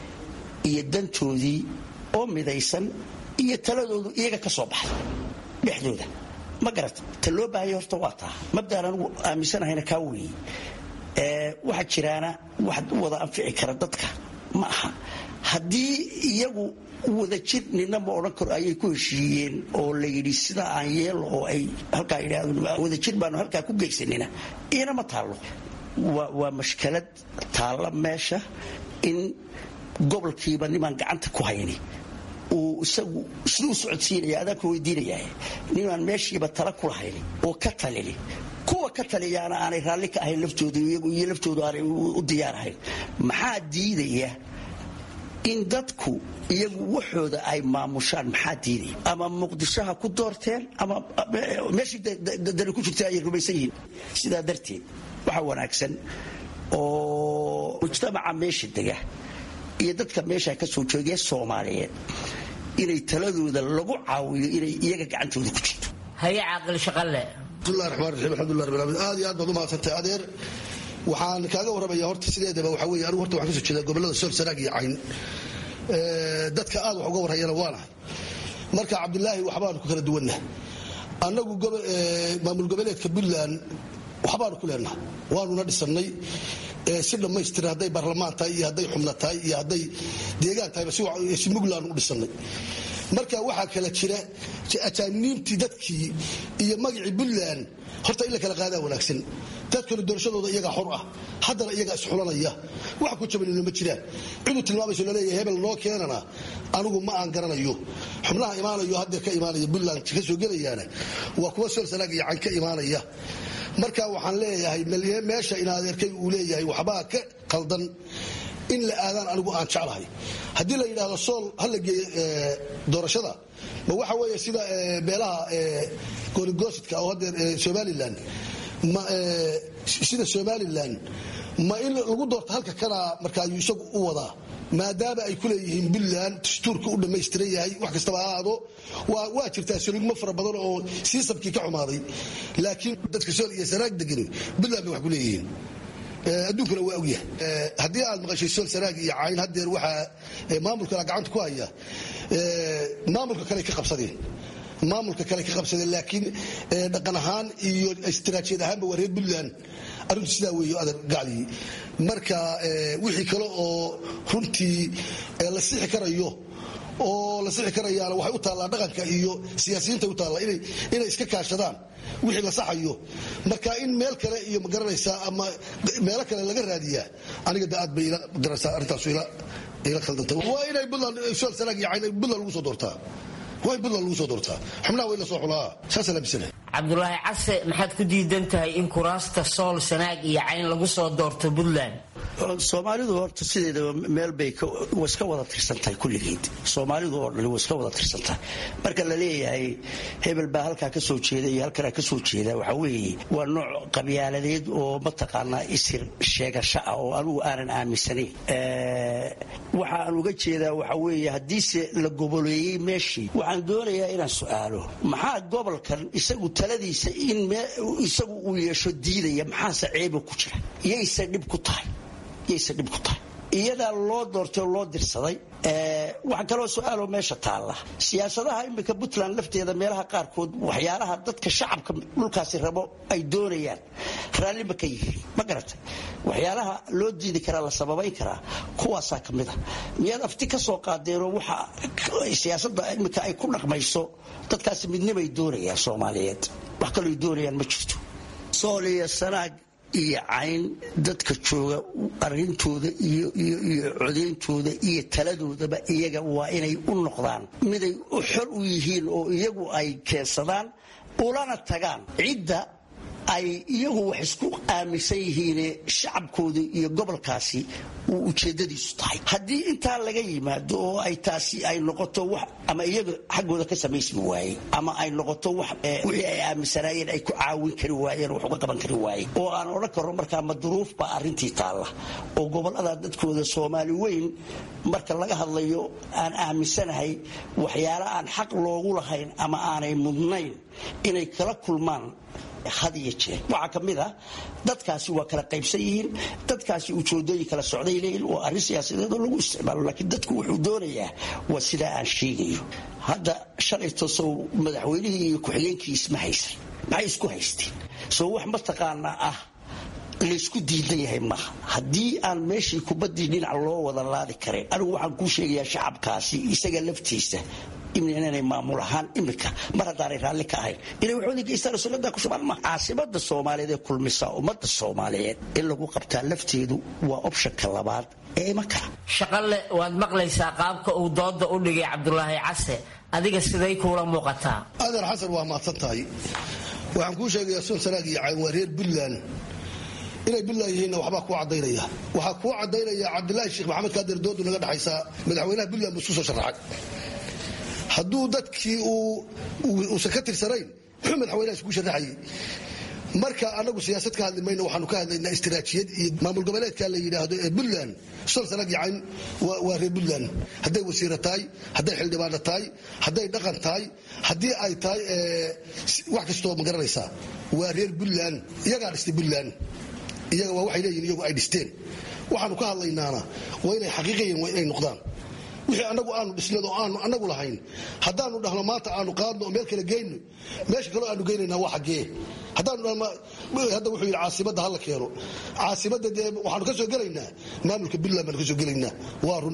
iyo dantoodii oo midaysan iyo taladoodu iyaga ka soo baxay dhexdooda ma garata ta loo baahaya horta waa taa mabdaan anugu aaminsanahayna kaa weeye waxaa jiraana wax u wada anfici kara dadka ma aha haddii iyagu wadajir nina ma odhan karo ayay ku heshiiyeen oo la yidhi sidaa aan yeelo oo ay halkaa yidhahdeen wadajir baanu halkaa ku geysanina iyana ma taallo waa mashkalad taalla meesha in gobolkiiba nimaan gacanta ku hayni uu isagu siduu socodsiinaya adaanku weydiinaya ninaan meeshiiba tala ku lahayn oo ka talini kuwa ka taliyaana aanay raalli ka ahayn laftooda iyo laftoodu aanay u diyaarahayn maxaa diidaya in dadku iyagu waxooda ay maamushaan maxaa diidaya ama muqdisho ha ku doorteen ama meeshii dani ku jirta ayay rumaysan yihiin sidaa darteed waxaa wanaagsan oo mujtamaca meesha dega iyo dadka meesha ka soo joogaya soomaaliyeed inay taladooda lagu caawiyo inay iyaga gacantooda ku jirto haye caaqil shaqalle bismillahi raxmaan raxiim alxamdulilah rabbil alamin aad iyo aad baad u mahadsantay adeer waxaan kaaga warramaya horta sideedaba waxaa weeye anigu horta waxaan ka soo jeedaa gobollada sool sanaag iyo cayn dadka aad wax uga warhayana waanahay marka cabdilaahi waxbaanu ku kala duwanna annagu maamul goboleedka puntland waxbaanu ku leenaha waanuna dhisannay si dhammaystira hadday baarlamaan tahay iyo hadday xubna tahay iyo hadday deegaan tahayba si muglaanu u dhisannay marka waxaa kala jira ajaaniibtii dadkii iyo magacii puntland horta in la kala qaadaa wanaagsan dadkuna doorashadooda iyagaa xor ah haddana iyagaa isxulanaya wax ku jabanina ma jiraan ciduu tilmaamayso laleeyahay hebel noo keenana anigu ma aan garanayo xubnaha imaanayo haddeer ka imaanaya puntland ka soo gelayaana waa kuwa sool sanaag iyo cayn ka imaanaya marka waxaan leeyahay meesha in adeerkay uu leeyahay waxbaa ka qaldan in la aadaan anigu aan jeclahay haddii la yidhaahdo sool ha la geeyo doorashada ma waxa weeye sida beelaha goonigosidka oo haddeer somalilan sida somalilan ma in lagu doorto halka kana marka ayuu isagu u wadaa maadaama ay ku leeyihiin puntland dastuurka u dhammaystiran yahay wax kastaba ha ahaado waa jirtaa soligmo fara badan oo siisabkii ka xumaaday laakiin dadka sool iyo sanaag degani puntland bay wax ku leeyihiin adduunkuna waa ogyahay haddii aad maqashay sool sanaag iyo cayn haddeer waxaa maamulkana gacanta ku haya maamulka kale ka qabsadeen maamulka kale ka qabsadeen laakiin dhaqan ahaan iyo istiraatiijiyad ahaanba waa reer puntland arrintu sidaa weeyo adeer gaclii marka wixii kale oo runtii la sixi karayo oo la sixi karayaana waxay u taallaa dhaqanka iyo siyaasiyiinta u taallaa inay iska kaashadaan wixii la saxayo marka in meel kale iyo magaranaysaa ama meelo kale laga raadiyaa aniga de aad bay ila garanaysaa arrintaasu ila khaldantay waa inay buntland sool sanaag iyo cayn buntland lagu soo doortaa waa in buntland lagu soo doortaa xubnaha waa in la soo xulaa saasaa laamisana cabdulaahi case maxaad ku diidan tahay in kuraasta sool sanaag iyo cayn lagu soo doorto puntland soomaalidu horta sideedaba meel bay iska wada tirsantahay kulligeed soomaalidu oo dhan way iska wada tirsantahay marka la leeyahay hebel baa halkaa ka soo jeeda iyo halkanaa ka soo jeeda waxaa weeye waa nooc qabyaaladeed oo mataqaanaa isir sheegasho ah oo anugu aanan aaminsanayn waxa aan uga jeedaa waxaa weeye haddiise la goboleeyey meeshii waxaan doonayaa inaan su-aalo maxaa gobolkan isagu taladiisa in isagu uu yeesho diidaya maxaase ceeba ku jira yayse dhib ku tahay yayse dhib ku tahay iyadaa loo doortay oo loo dirsaday waxaa kaloo su-aaloo meesha taalla siyaasadaha iminka puntland lafteeda meelaha qaarkood waxyaalaha dadka shacabka dhulkaasi rabo ay doonayaan raallima ka yihiin ma garatay waxyaalaha loo diidi karaa la sababayn karaa kuwaasaa ka mid a miyaad afti ka soo qaadeenoo waxa siyaasada iminka ay ku dhaqmayso dadkaasi midnimay doonayaan soomaaliyeed wax kalooy doonayaan ma jirto sooliya sanaag iyo cayn dadka jooga arintooda iyo codeyntooda iyo taladoodaba iyaga waa inay u noqdaan miday xor u yihiin oo iyagu ay keensadaan ulana tagaan cidda ay iyagu wax isku aaminsan yihiine shacabkooda iyo gobolkaasi uu ujeedadiisu tahay haddii intaa laga yimaado oo ay taasi ay noqoto wax ama iyaga xaggooda ka samaysmi waaye ama ay noqoto wax wixii ay aaminsanaayeen ay ku caawin kari waayeen wax uga qaban kari waayeen oo aan odhan karno markaa maduruuf baa arrintii taalla oo gobollada dadkooda soomaali weyn marka laga hadlayo aan aaminsanahay waxyaala aan xaq loogu lahayn ama aanay mudnayn inay kala kulmaan had iyo jeer waxaa ka mid ah dadkaasi waa kala qaybsan yihiin dadkaasi ujoodooyin kala socday leeyihin waa arrin siyaasadeed oo lagu isticmaalo laakiin dadku wuxuu doonayaa waa sidaa aan sheegayo hadda shalayto sow madaxweynihii iyo ku-xigeenkii isma haysan maxay isku haysteen soo wax mataqaanaa ah laysku diidan yahay maaha haddii aan meeshii kubaddii dhinac loo wada laadi karin anigu waxaan kuu sheegayaa shacabkaasi isaga laftiisa inay maamul ahaan imika mar haddaanay raalli ka ahayn inay waxooda geystaan sunnada ku shubaan ma caasimada soomaaliyeed ee kulmisa ummadda soomaaliyeed in lagu qabtaa lafteedu waa opshanka labaad ee iman kara shaqale waad maqlaysaa qaabka uu dooda u dhigay cabdulaahi case adiga siday kuula muuqataa adeer xasan waa mahadsan tahay waxaan kuu sheegayaa sun sanaag iyo cayn waa reer puntland inay puntland yihiinna waxbaa kuu cadaynaya waxaa kuu cadaynaya cabdilaahi sheekh maxamed kaadir doodu naga dhexaysaa madaxweynaha puntland buu isku soo sharaxay hadduu dadkii uusan ka tirsanayn muxuu madaxweynaha isku sharaxayay marka anagu siyaasad ka hadli mayno waxaanu ka hadlaynaa istiraatiijiyad iyo maamul goboleedka la yidhaahdo ee puntland sol sanag yacayn waa reer puntland hadday wasiira tahay hadday xildhibaano tahay hadday dhaqan tahay haddii ay tahay wax kastoo ma garanaysaa waa reer puntland iyagaa dhistay puntland iyaga waa waxay leeyihin iyagu ay dhisteen waxaanu ka hadlaynaana waa inay xaqiiqayan waa inay noqdaan wixii anagu aanu dhisnad oo aanu anagu lahayn haddaanu dhahno maanta aanu qaadno oo meel kale geyno meesha kaleo aanu geynayna waa xaggee haddaanu dhahno hadda wuxuu yidhi caasimadda hala keeno caasimadda dee waxaanu ka soo gelaynaa maamulka puntland baanu ka soo gelaynaa waa run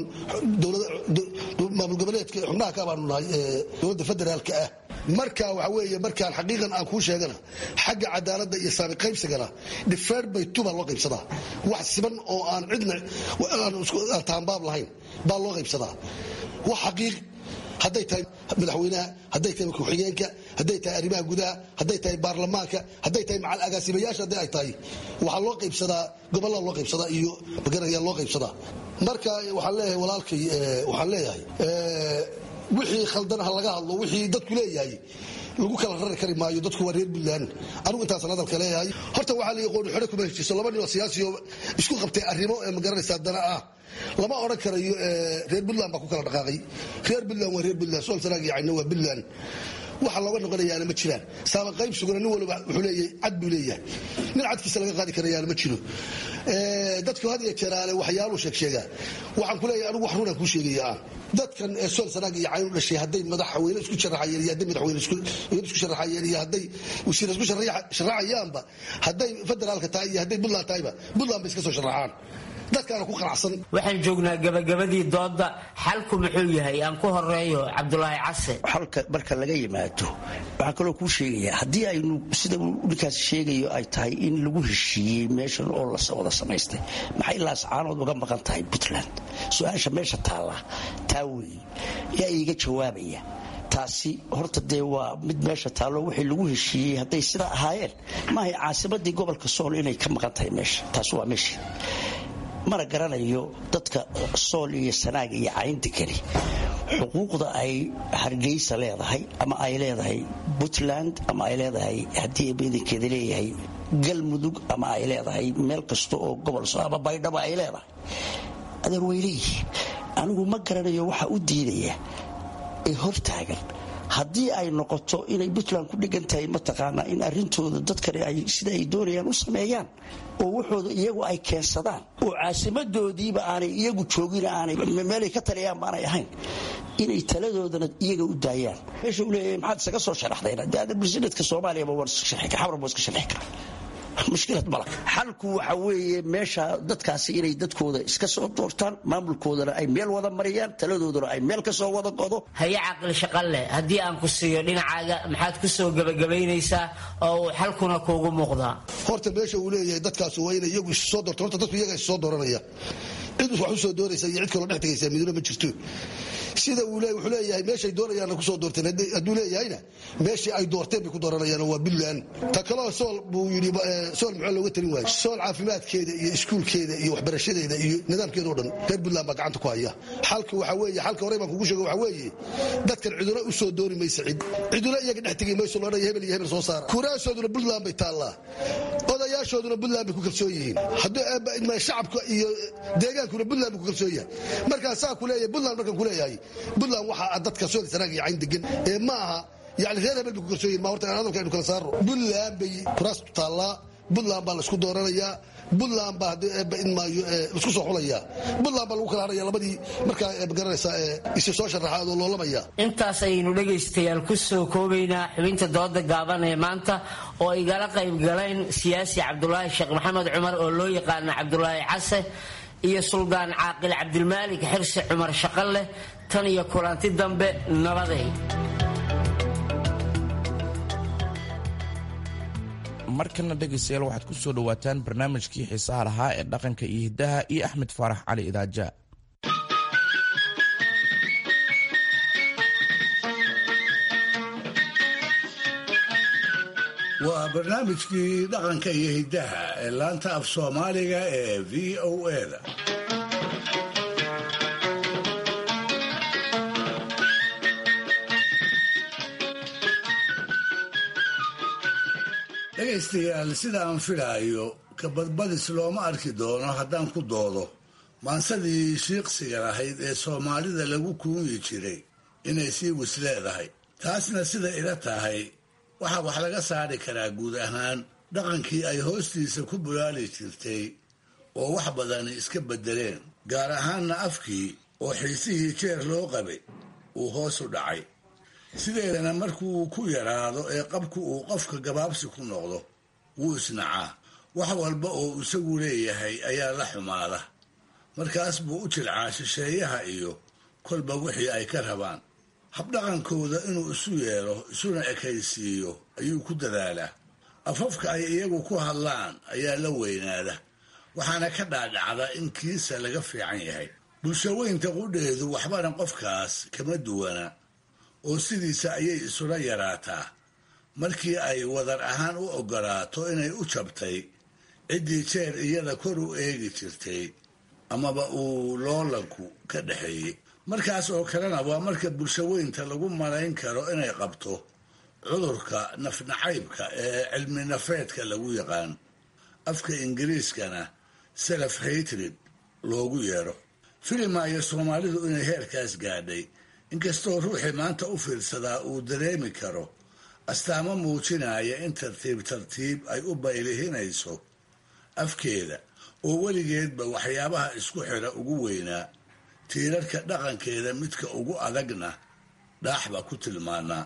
maamul goboleedka xubnaha ka baanu nahay dowladda federaalka ah marka waxa weeye markaan xaqiiqan aan kuu sheegana xagga cadaaladda iyo saami qaybsigana dhifeer bay tuba loo qaybsadaa wax siban oo aan cidna aan taanbaab lahayn baa loo qaybsadaa wax xaqiiq hadday tahay madaxweynaha hadday tahay ku-xigeenka hadday tahay arrimaha gudaha hadday tahay baarlamaanka hadday tahay macal agaasimayaasha hadday ay tahay waxaa loo qaybsadaa gobollada loo qaybsadaa iyo magaraya loo qaybsadaa marka waxaan leeyahay walaalkay waxaan leeyahay wixii khaldan ha laga hadlo wixii dadku leeyahay lagu kala rari kari maayo dadku waa reer puntland anigu intaasan hadalka leeyahay horta waxaa la qooni xore kuma heshiiso laba nin oo siyaasiyo isku qabtay arrimo ee magaranaysaa dana ah lama odhan karayo reer puntland baa ku kala dhaqaaqay reer puntland waa reer puntland sool sanaag iyo cayna waa puntland waxa looga noqonayaana ma jiraan saama qaybsuguna nin waliba wuxuu leeyahay cad buu leeyahay nin cadkiisa laga qaadi karayaana ma jiro dadku had iyo jeeraale waxyaaluu sheeg sheegaa waxaan ku leeyahay anigu wax runaan kuu sheegaya aan dadkan ee sool sanaag iyo cayn u dhashay hadday madaxweyne isku sharaxayeen iyo hadday madaxweyne isku sharaxayeen iyo hadday wasiir isku sharaxayaanba hadday federaalka tahay iyo hadday puntland tahayba puntland bay iska soo sharaxaan dadkaana ku qanacsan waxaan joognaa gabagabadii dooda xalku muxuu yahay aan ku horeeyo cabdulaahi case xalka marka laga yimaado waxaan kaloo kuu sheegayaa haddii aynu sida ninkaas sheegayo ay tahay in lagu heshiiyey meeshan oo la wada samaystay maxay laascaanood uga maqan tahay puntland su-aasha meesha taalla taa weeye yaa iiga jawaabaya taasi horta dee waa mid meesha taallo wixii lagu heshiiyey hadday sidaa ahaayeen maahay caasimadii gobolka sool inay ka maqan tahay meesha taasi waa meesha mana garanayo dadka sool iyo sanaag iyo caynta keli xuquuqda ay hargeysa leedahay ama ay leedahay puntland ama ay leedahay haddii badankeeda leeyahay galmudug ama ay leedahay meel kasta oo gobol ama baydhabo ay leedahay adeer way leeyihiin anigu ma garanayo waxaa u diidaya ee hortaagan haddii ay noqoto inay puntland ku dhigan tahay mataqaanaa in arrintooda dadkani ay sida ay doonayaan u sameeyaan oo waxooda iyagu ay keensadaan oo caasimadoodiiba aanay iyagu joogin aanay meelay ka taliyaan baanay ahayn inay taladoodana iyaga u daayaan meesha uu leeyahay maxaad isaga soo sharaxdayna dee ada bresidentka soomaaliyaba waan iska sharxi kara xamar baan iska sharxi karaa mushkilad mala xalku waxa weeye meesha dadkaasi inay dadkooda iska soo doortaan maamulkoodana ay meel wada mariyaan taladoodana ay meel ka soo wada godo haye caqli shaqalle haddii aan ku siiyo dhinacaaga maxaad ku soo gebagabaynaysaa oo uu xalkuna kuugu muuqdaa horta meesha uu leeyahay dadkaas waa inay iyagu isu soo doorto horta dadku iyaga is soo dooranaya cid wax u soo dooraysa iyo cid kaloo dhex tegaysa miduna ma jirto sida uu leeyahay wuxuu leeyahay meeshay doonayaanna ku soo doorteen hadduu leeyahayna meeshii ay doorteen bay ku dooranayaan waa puntland ta kaloo sool buu yidhi sool muxuu looga talin waayey sool caafimaadkeeda iyo iskuulkeeda iyo waxbarashadeeda iyo nidaamkeeda oo dhan reer puntland baa gacanta ku haya xalka waxa weeye xalka horey baan kugu sheego waxa weeye dadkan ciduna u soo doori maysa cid ciduna iyaga dhex tegi mayso loodhan hebel iyo hebel soo saara kuraasooduna puntland bay taallaa odayaashooduna puntland bay ku kalsoon yihiin hadduu shacabka iyo deegaankuna puntland bay ku kalsoon yahay markaa saa ku leeyahay puntland markaan ku leeyahay puntland waxaa dadka sooli sanaag iyo cayn degan ee ma aha yani reer hebel bay ku kalsoon yihin ma horta hadalka aynu kala saarno puntland bay kuraastu taallaa puntland baa laisku dooranayaa puntland baa maayo isku soo xulaya puntland baa lagu kala hadhaya labadii markaa magaranaysaa isi soo sharaxaad oo loolamaya intaas ayaynu dhegaystayaal ku soo koobaynaa xubinta dooda gaaban ee maanta oo igala qayb galeen siyaasi cabdulaahi sheekh maxamed cumar oo loo yaqaana cabdulaahi case iyo suldaan caaqil cabdilmaalik xirsi cumar shaqaleh tan iyo kulanti dambe nabaday markana dhegaystayaal waxaad ku soo dhowaataan barnaamijkii xiisaha lahaa ee dhaqanka iyo hiddaha iyo axmed faarax cali idaaja waa barnaamijkii dhaqanka iyo hiddaha ee laanta af soomaaliga ee v o eda dhegaystayaal sida aan filaayo kabadbadis looma arki doono haddaan ku doodo maansadii shiiqsiga lahayd ee soomaalida lagu kuunyi jiray inay sii wis leedahay taasna sida ila tahay waxaa wax laga saari karaa guud ahaan dhaqankii ay hoostiisa ku bulaali jirtay oo wax badani iska beddeleen gaar ahaanna afkii oo xiisihii jeer loo qabay uu hoos u dhacay sideedana markuu ku yaraado ee qabku uu qofka gabaabsi ku noqdo wuu isnacaa wax walba oo isagu leeyahay ayaa la xumaada markaas buu u jilcaa shisheeyaha iyo kolba wixii ay ka rabaan habdhaqankooda inuu isu yeelo isuna ekaysiiyo ayuu ku dadaalaa afafka ay iyagu ku hadlaan ayaa la weynaada waxaana ka dhaadhacda in kiisa laga fiican yahay bulshaweynta qudheedu waxbana qofkaas kama duwana oo sidiisa ayay isula yaraataa markii ay wadar ahaan u oggolaato inay u jabtay ciddii jeer iyada kor u eegi jirtay amaba uu loolanku ka dhexeeyey markaas oo kalena waa marka bulshaweynta lagu malayn karo inay qabto cudurka nafnacaybka ee cilmi nafeedka lagu yaqaan afka ingiriiskana self hatred loogu yeedho filimaayo soomaalidu inay heerkaas gaadhay inkastoo ruuxii maanta u fiirsadaa uu dareemi karo astaamo muujinaya in tartiib tartiib ay u baylihinayso afkeeda oo weligeedba waxyaabaha isku xidha ugu weynaa tiirarka dhaqankeeda midka ugu adagna dhaaxba ku tilmaanaa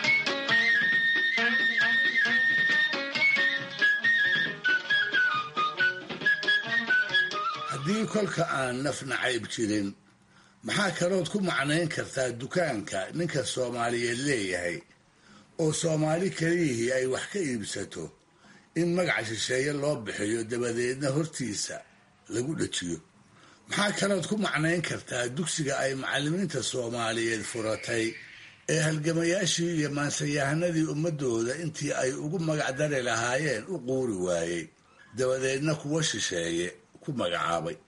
haddii kolka aan nafnacayb jirin maxaa kalood ku macnayn kartaa dukaanka ninka soomaaliyeed leeyahay oo soomaali keliyihii ay wax ka iibsato in magaca shisheeye loo bixiyo dabadeedna hortiisa lagu dhajiyo maxaa kalood ku macnayn kartaa dugsiga ay macallimiinta soomaaliyeed furatay ee halgamayaashii iyo maansayahanadii ummadooda intii ay ugu magacdari lahaayeen u quuri waayey dabadeedna kuwa shisheeye ku magacaabay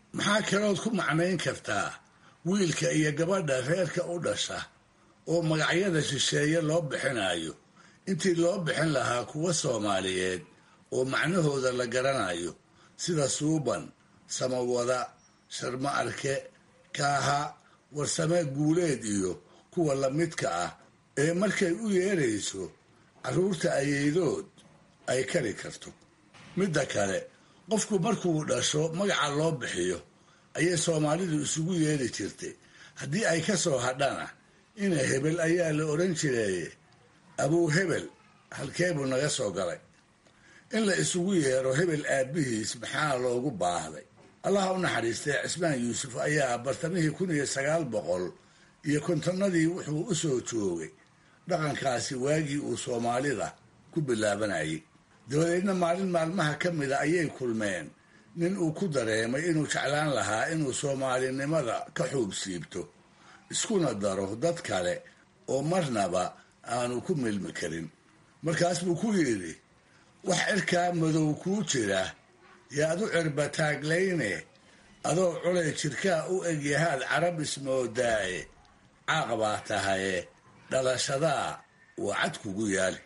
maxaa kalood ku macnayn kartaa wiilka iyo gabadha reerka u dhasha oo magacyada shisheeye loo bixinayo intii loo bixin lahaa kuwa soomaaliyeed oo macnahooda la garanayo sida suuban samawada sharma arke kaaha warsame guuleed iyo kuwa lamidka ah ee markay u yeerayso carruurta ayeydood ay kari karto midda kale qofku markuu dhasho magaca loo bixiyo ayay soomaalidu isugu yeeri jirtay haddii ay ka soo hadhana ina hebel ayaa la odhan jireeye abuu hebel halkee buu naga soo galay in la isugu yeero hebel aabbihiis maxaa loogu baahday allaha u naxariistay cismaan yuusuf ayaa bartamihii kun iyo sagaal boqol iyo kontonnadii wuxuu u soo joogay dhaqankaasi waagii uu soomaalida ku bilaabanayay dabadeedna maalin maalmaha ka mida ayay kulmeen nin uu ku dareemay inuu jeclaan lahaa inuu soomaalinimada ka xuub siibto iskuna daro dad kale oo marnaba aanu ku milmi karin markaas buu ku yidhi wax cirkaa madow kuu jira yaad u cirbataaglayne adoo culay jirkaa u egyahaad carab ismoodaaye caaq baa tahaye dhalashadaa waa cad kugu yaali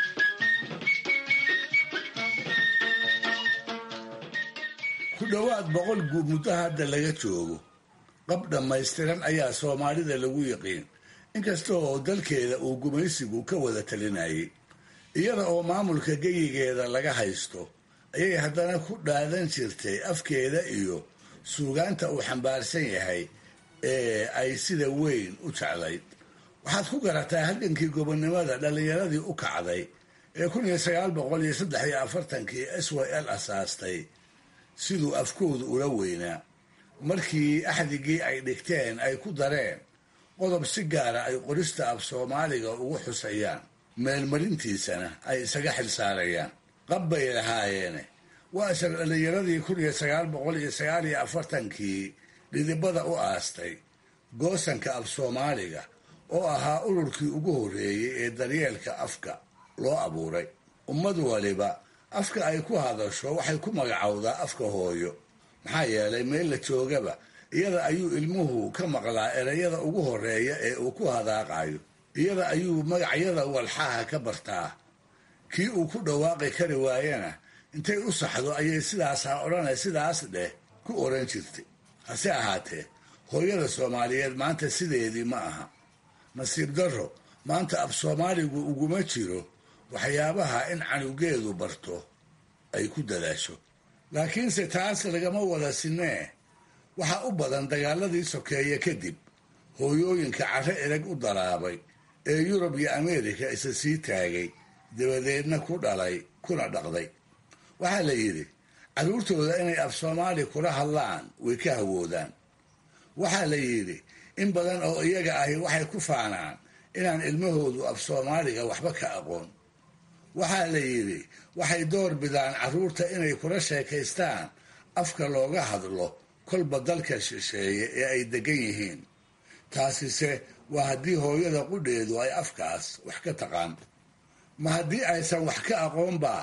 ku dhowaad boqol guub muddo hadda laga joogo qab dhammaystiran ayaa soomaalida lagu yiqiin inkasta oo dalkeeda uu gumaysigu ka wada talinayay iyada oo maamulka geyigeeda laga haysto ayay haddana ku dhaadan jirtay afkeeda iyo suugaanta uu xambaarsan yahay ee ay sida weyn u jeclayd waxaad ku garataa halgankii gobonnimada dhallinyaradii u kacday ee kun iyo sagaal boqol iyo saddex iyo afartankii s y l asaastay siduu afkoodu ula weynaa markii axdigii ay dhigteen ay ku dareen qodob si gaara ay qorista af soomaaliga ugu xusayaan meelmarintiisana ay isaga xilsaarayaan qab bay lahaayeene waa isla dhallinyaradii kun iyo sagaal boqol iyo sagaal iyo afartankii dhidibada u aastay goosanka af soomaaliga oo ahaa ururkii ugu horreeyey ee daryeelka afka loo abuuray ummad waliba afka ay ku hadasho waxay ku magacowdaa afka hooyo maxaa yeelay meel la joogaba iyada ayuu ilmuhu ka maqlaa erayada ugu horreeya ee uu ku hadaaqayo iyada ayuu magacyada walxaha ka bartaa kii uu ku dhawaaqi kari waayana intay u saxdo ayay sidaasaa odhanay sidaas dheh ku oran jirtay hase ahaatee hooyada soomaaliyeed maanta sideedii ma aha nasiib darro maanta af soomaaligu uguma jiro waxyaabaha in canugeedu barto ay ku dadaasho laakiinse taas lagama wada sinee waxaa u badan dagaaladii sokeeye kadib hooyooyinka carre erag u daraabay ee yurub iyo ameerika isa sii taagay dabadeedna ku dhalay kuna dhaqday waxaa la yidhi carruurtooda inay af soomaali kula hadlaan way ka hawoodaan waxaa la yidhi in badan oo iyaga ahi waxay ku faanaan inaan ilmahoodu af soomaaliga waxba ka aqoon waxaa la yidhi waxay door bidaan carruurta inay kula sheekaystaan afka looga hadlo kolba dalka shisheeye ee ay degan yihiin taasise waa haddii hooyada qudheedu ay afkaas wax ka taqaan ma haddii aysan wax ka aqoonbaa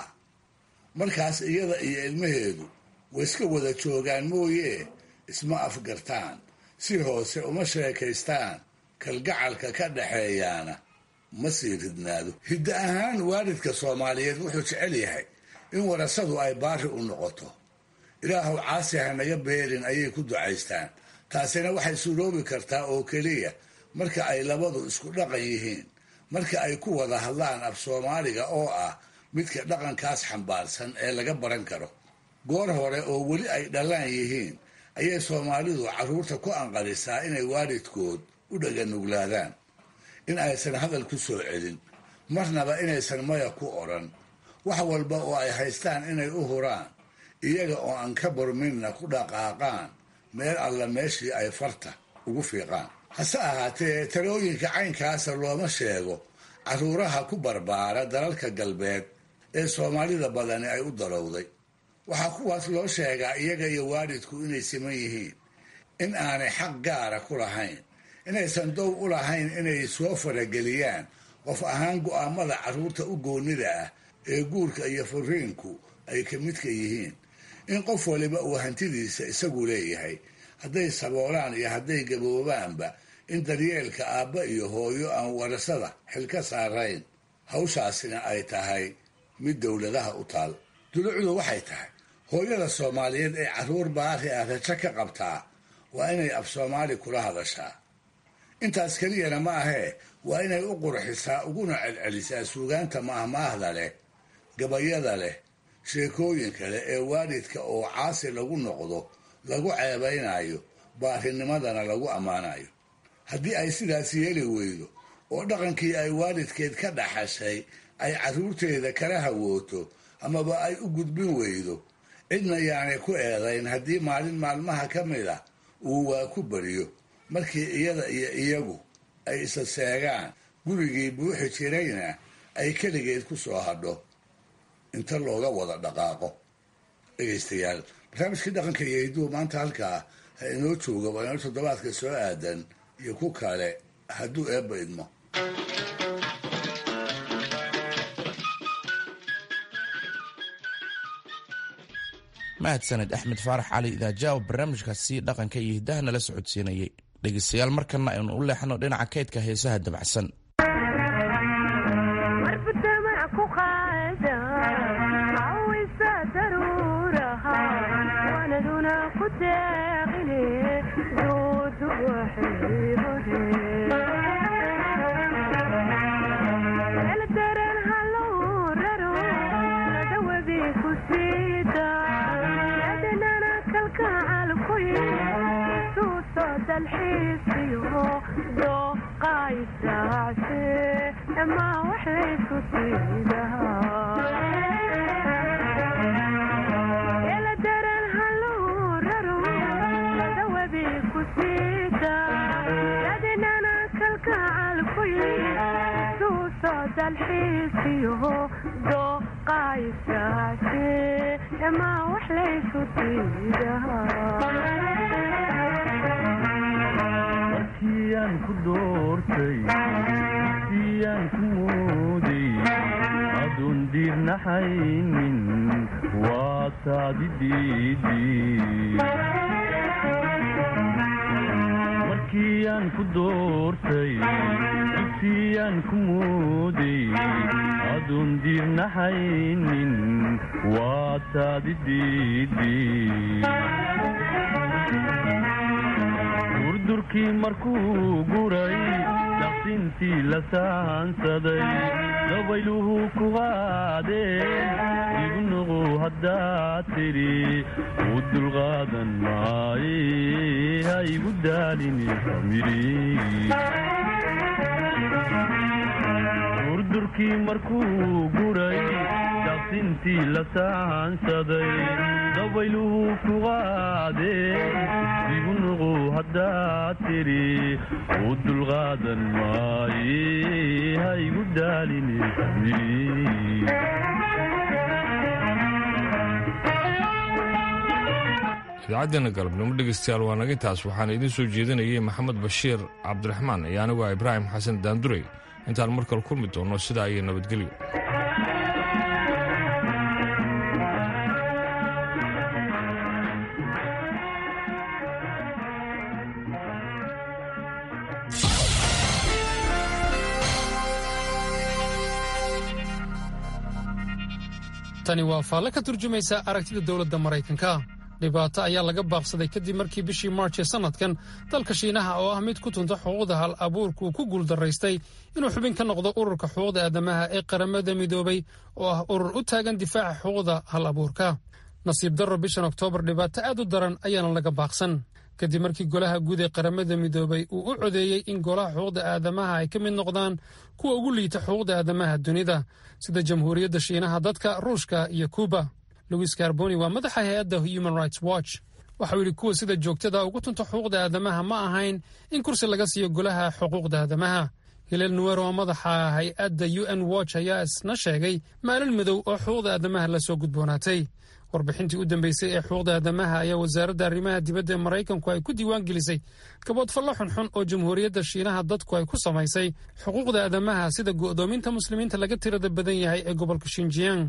markaas iyada iyo ilmaheedu way iska wada joogaan mooye isma afgartaan si hoose uma sheekaystaan kalgacalka ka dhaxeeyaana ma sii ridnaado hiddo ahaan waalidka soomaaliyeed wuxuu jecel yahay in warasadu ay baari u noqoto ilaahuw caasi ha naga beerin ayay ku ducaystaan taasina waxay suuroobi kartaa oo keliya marka ay labadu isku dhaqan yihiin marka ay ku wada hadlaan af soomaaliga oo ah midka dhaqankaas xambaarsan ee laga baran karo goor hore oo weli ay dhallaan yihiin ayay soomaalidu carruurta ku anqarisaa inay waalidkood u dhaganuglaadaan in aysan hadal ku soo celin marnaba inaysan maya ku odhan wax walba oo ay haystaan inay u huraan iyaga oo aan ka burminna ku dhaqaaqaan meel alla meeshii ay farta ugu fiiqaan hase ahaatee talooyinka caynkaasa looma sheego carruuraha ku barbaara dalalka galbeed ee soomaalida badani ay u darowday waxaa kuwaas loo sheegaa iyaga iyo waalidku inay siman yihiin in aanay xaq gaara ku lahayn inaysan dow u lahayn inay soo farageliyaan qof ahaan go'aamada carruurta u goonnida ah ee guurka iyo furiinku ay ka midka yihiin in qof waliba uu hantidiisa isagu leeyahay hadday saboolaan iyo hadday gaboobaanba in daryeelka aabba iyo hooyo aan warasada xil ka saarayn hawshaasina ay tahay mid dowladaha u taal dulucdu waxay tahay hooyada soomaaliyeed ee carruur baari ah rajo ka qabtaa waa inay af soomaali kula hadashaa intaas keliyana ma ahee waa inay u qurxisaa uguna celcelisaa suugaanta maahmaahda leh gabayada leh sheekooyinka leh ee waalidka oo caasi lagu noqdo lagu ceebaynayo baarinimadana lagu ammaanayo haddii ay sidaas yeeli weydo oo dhaqankii ay waalidkeed ka dhaxashay ay carruurteeda kala hawooto amaba ay u gudbin weydo cidna yaanay ku eedayn haddii maalin maalmaha ka mid a uu waa ku bariyo markii iyada iyo iyagu ay isa seegaan gurigii buuxi jirayna ay keligeed ku soo hadho inta looga wada dhaqaaqo dhegaystayaal barnaamijkii dhaqanka iyo hidduu maanta halkaa ha inoo jooga waa inoo toddobaadka soo aadan iyo ku kale hadduu eebba idmo mahadsaned axmed faarax cali idaajaab barnaamijkaasi dhaqanka iyo hiddaha nala socodsiinayay dhegaystayaal markana aynu u leexno dhinaca kaydka heesaha dabacsan markiyan ku doortay siyan ku mooday adun diirnaxaynin waa taadi markiyan ku doortay siyan ku mooday adun diirnaxaynin waa taadi durdurkii markuu guray daqsintii la saansaday dabayluhu ku qaadeen igu nuqu haddaad tidhi u dulqaadan maaye ha igu daalini durdurkii markuu guray daqsintii la saansaday dabayluhu ku qaadeen igu nuqu haddaad tidhi u dulqaadan maaye ha igu daalini idaacaddeena galabnimo dhegaystayaal waa naga intaas waxaana idiin soo jeedinayay maxamed bashiir cabdiraxmaan iyo anigu ah ibraahim xasan daandurey intaan mar kale kulmi doonno sidaa iyo nabadgelyo tani waa faalle ka turjumaysa aragtida dowladda maraykanka dhibaato ayaa laga baaqsaday kadib markii bishii maarch ee sannadkan dalka shiinaha oo ah mid ku tunta xuquuqda hal abuurku ku guuldaraystay inuu xubin ka noqdo ururka xuquuqda aadamaha ee qaramada midoobay oo ah urur u taagan difaaca xuquuqda hal abuurka nasiib darro bishan oktoobar dhibaato aad u daran ayaana laga baaqsan kadib markii golaha guud ee qaramada midoobay uu u codeeyey in golaha xuquuqda aadamaha ay ka mid noqdaan kuwa ugu liita xuquuqda aadamaha dunida sida jamhuuriyadda shiinaha dadka ruushka iyo kuuba louis carboni waa madaxa hay-adda human rights watch waxau yidhi kuwa sida joogtada ugu tunta xuquuqda aadamaha ma ahayn in kursi laga siiyo golaha xuquuqda aadamaha hileel nuwer oo madaxa hay-adda u n watch ayaa isna sheegay maalin madow oo xuquuqda aadamaha lasoo gudboonaatay warbixintii u dambeysay ee xuquuqda aadamaha ayaa wasaaradda arrimaha dibadda ee maraykanku ay ku diiwaan gelisay gaboodfallo xunxun oo jamhuuriyadda shiinaha dadku ay ku samaysay xuquuqda aadamaha sida go'doominta muslimiinta laga tirada badan yahay ee gobolka shinjiyang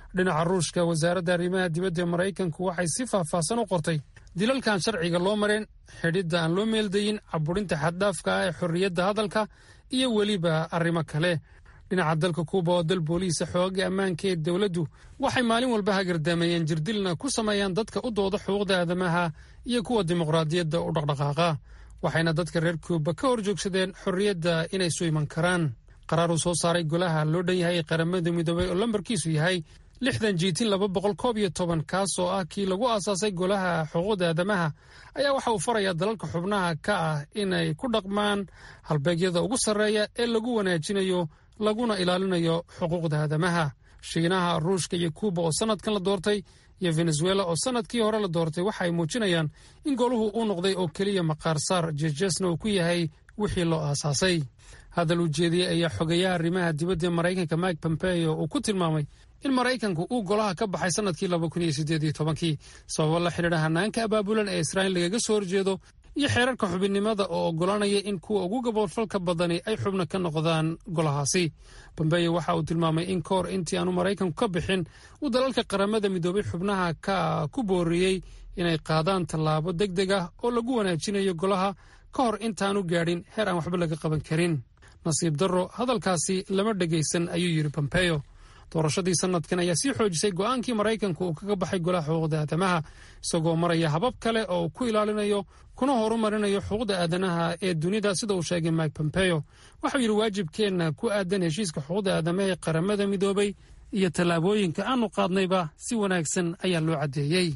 dhinaca ruushka wasaaradda arrimaha dibadda ee maraykanku waxay si faahfaahsan u qortay dilalkan sharciga loo mareen xidhidda aan loo meeldayin caburinta xaddhaafka ah ee xorriyadda hadalka iyo weliba arrimo kale dhinaca dalka kuuba oo dal booliisa xooga ammaanka ee dowladdu waxay maalin walba hagardaameeyeen jirdilna ku sameeyaan dadka u dooda xuquuqda aadamaha iyo kuwa dimuqraadiyadda u dhaqdhaqaaqa waxayna dadka reer kuuba ka hor joogsadeen xorriyadda inay su iman karaan qaraar uu soo saaray golaha loo dhan yahay ee qaramada midoobay oo lambarkiisu yahay lixdan jiitin laba boqol koob iyo toban kaas oo ah kii lagu aasaasay golaha xuquuqda aadamaha ayaa waxa uu farayaa dalalka xubnaha ka ah inay ku dhaqmaan halbeegyada ugu sarreeya ee lagu wanaajinayo laguna ilaalinayo xuquuqda aadamaha shiinaha ruushka iyo kuuba oo sanadkan la doortay iyo venezuela oo sanadkii hore la doortay waxa ay muujinayaan in goluhu uu noqday oo keliya maqaarsaar jeesjeesna uu ku yahay wixii loo aasaasay hadal uu jeediyey ayaa xogeeyaha arrimaha dibadda ee maraykanka mike pompeo uu ku tilmaamay in maraykanku uu golaha ka baxay sanadkii laba kun iyo siddeed iyo tobankii sababo la xidhiidha hanaanka abaabulan ee israa'iil lagaga soo horjeedo iyo xeerarka xubinnimada oo oggolaanaya in kuwa ugu gaboodfalka badani ay xubno ka noqdaan golahaasi bombeyo waxa uu tilmaamay in ka hor intii aanu maraykanku ka bixin uu dalalka qaramada midoobay xubnaha ka ku booriyey inay qaadaan tallaabo deg deg ah oo lagu wanaajinayo golaha ka hor intaanu gaadhin heer aan waxba laga qaban karin nasiib darro hadalkaasi lama dhegaysan ayuu yidhi bombeyo doorashadii sanadkan ayaa sii xoojisay go'aankii maraykanku uu kaga baxay golaha xuquuqda aadamaha isagoo maraya habab kale oo uu ku ilaalinayo kuna horumarinayo xuquuqda aadanaha ee dunida sida uu sheegay mike pompeo waxau yidhi waajibkeenna ku aadan heshiiska xuquuqda aadamaha ee qaramada midoobay iyo tallaabooyinka aanu qaadnayba si wanaagsan ayaa loo caddeeyey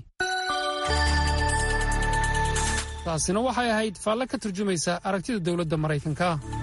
taasina waxay ahayd faalle ka turjumaysa aragtida dowladda maraykanka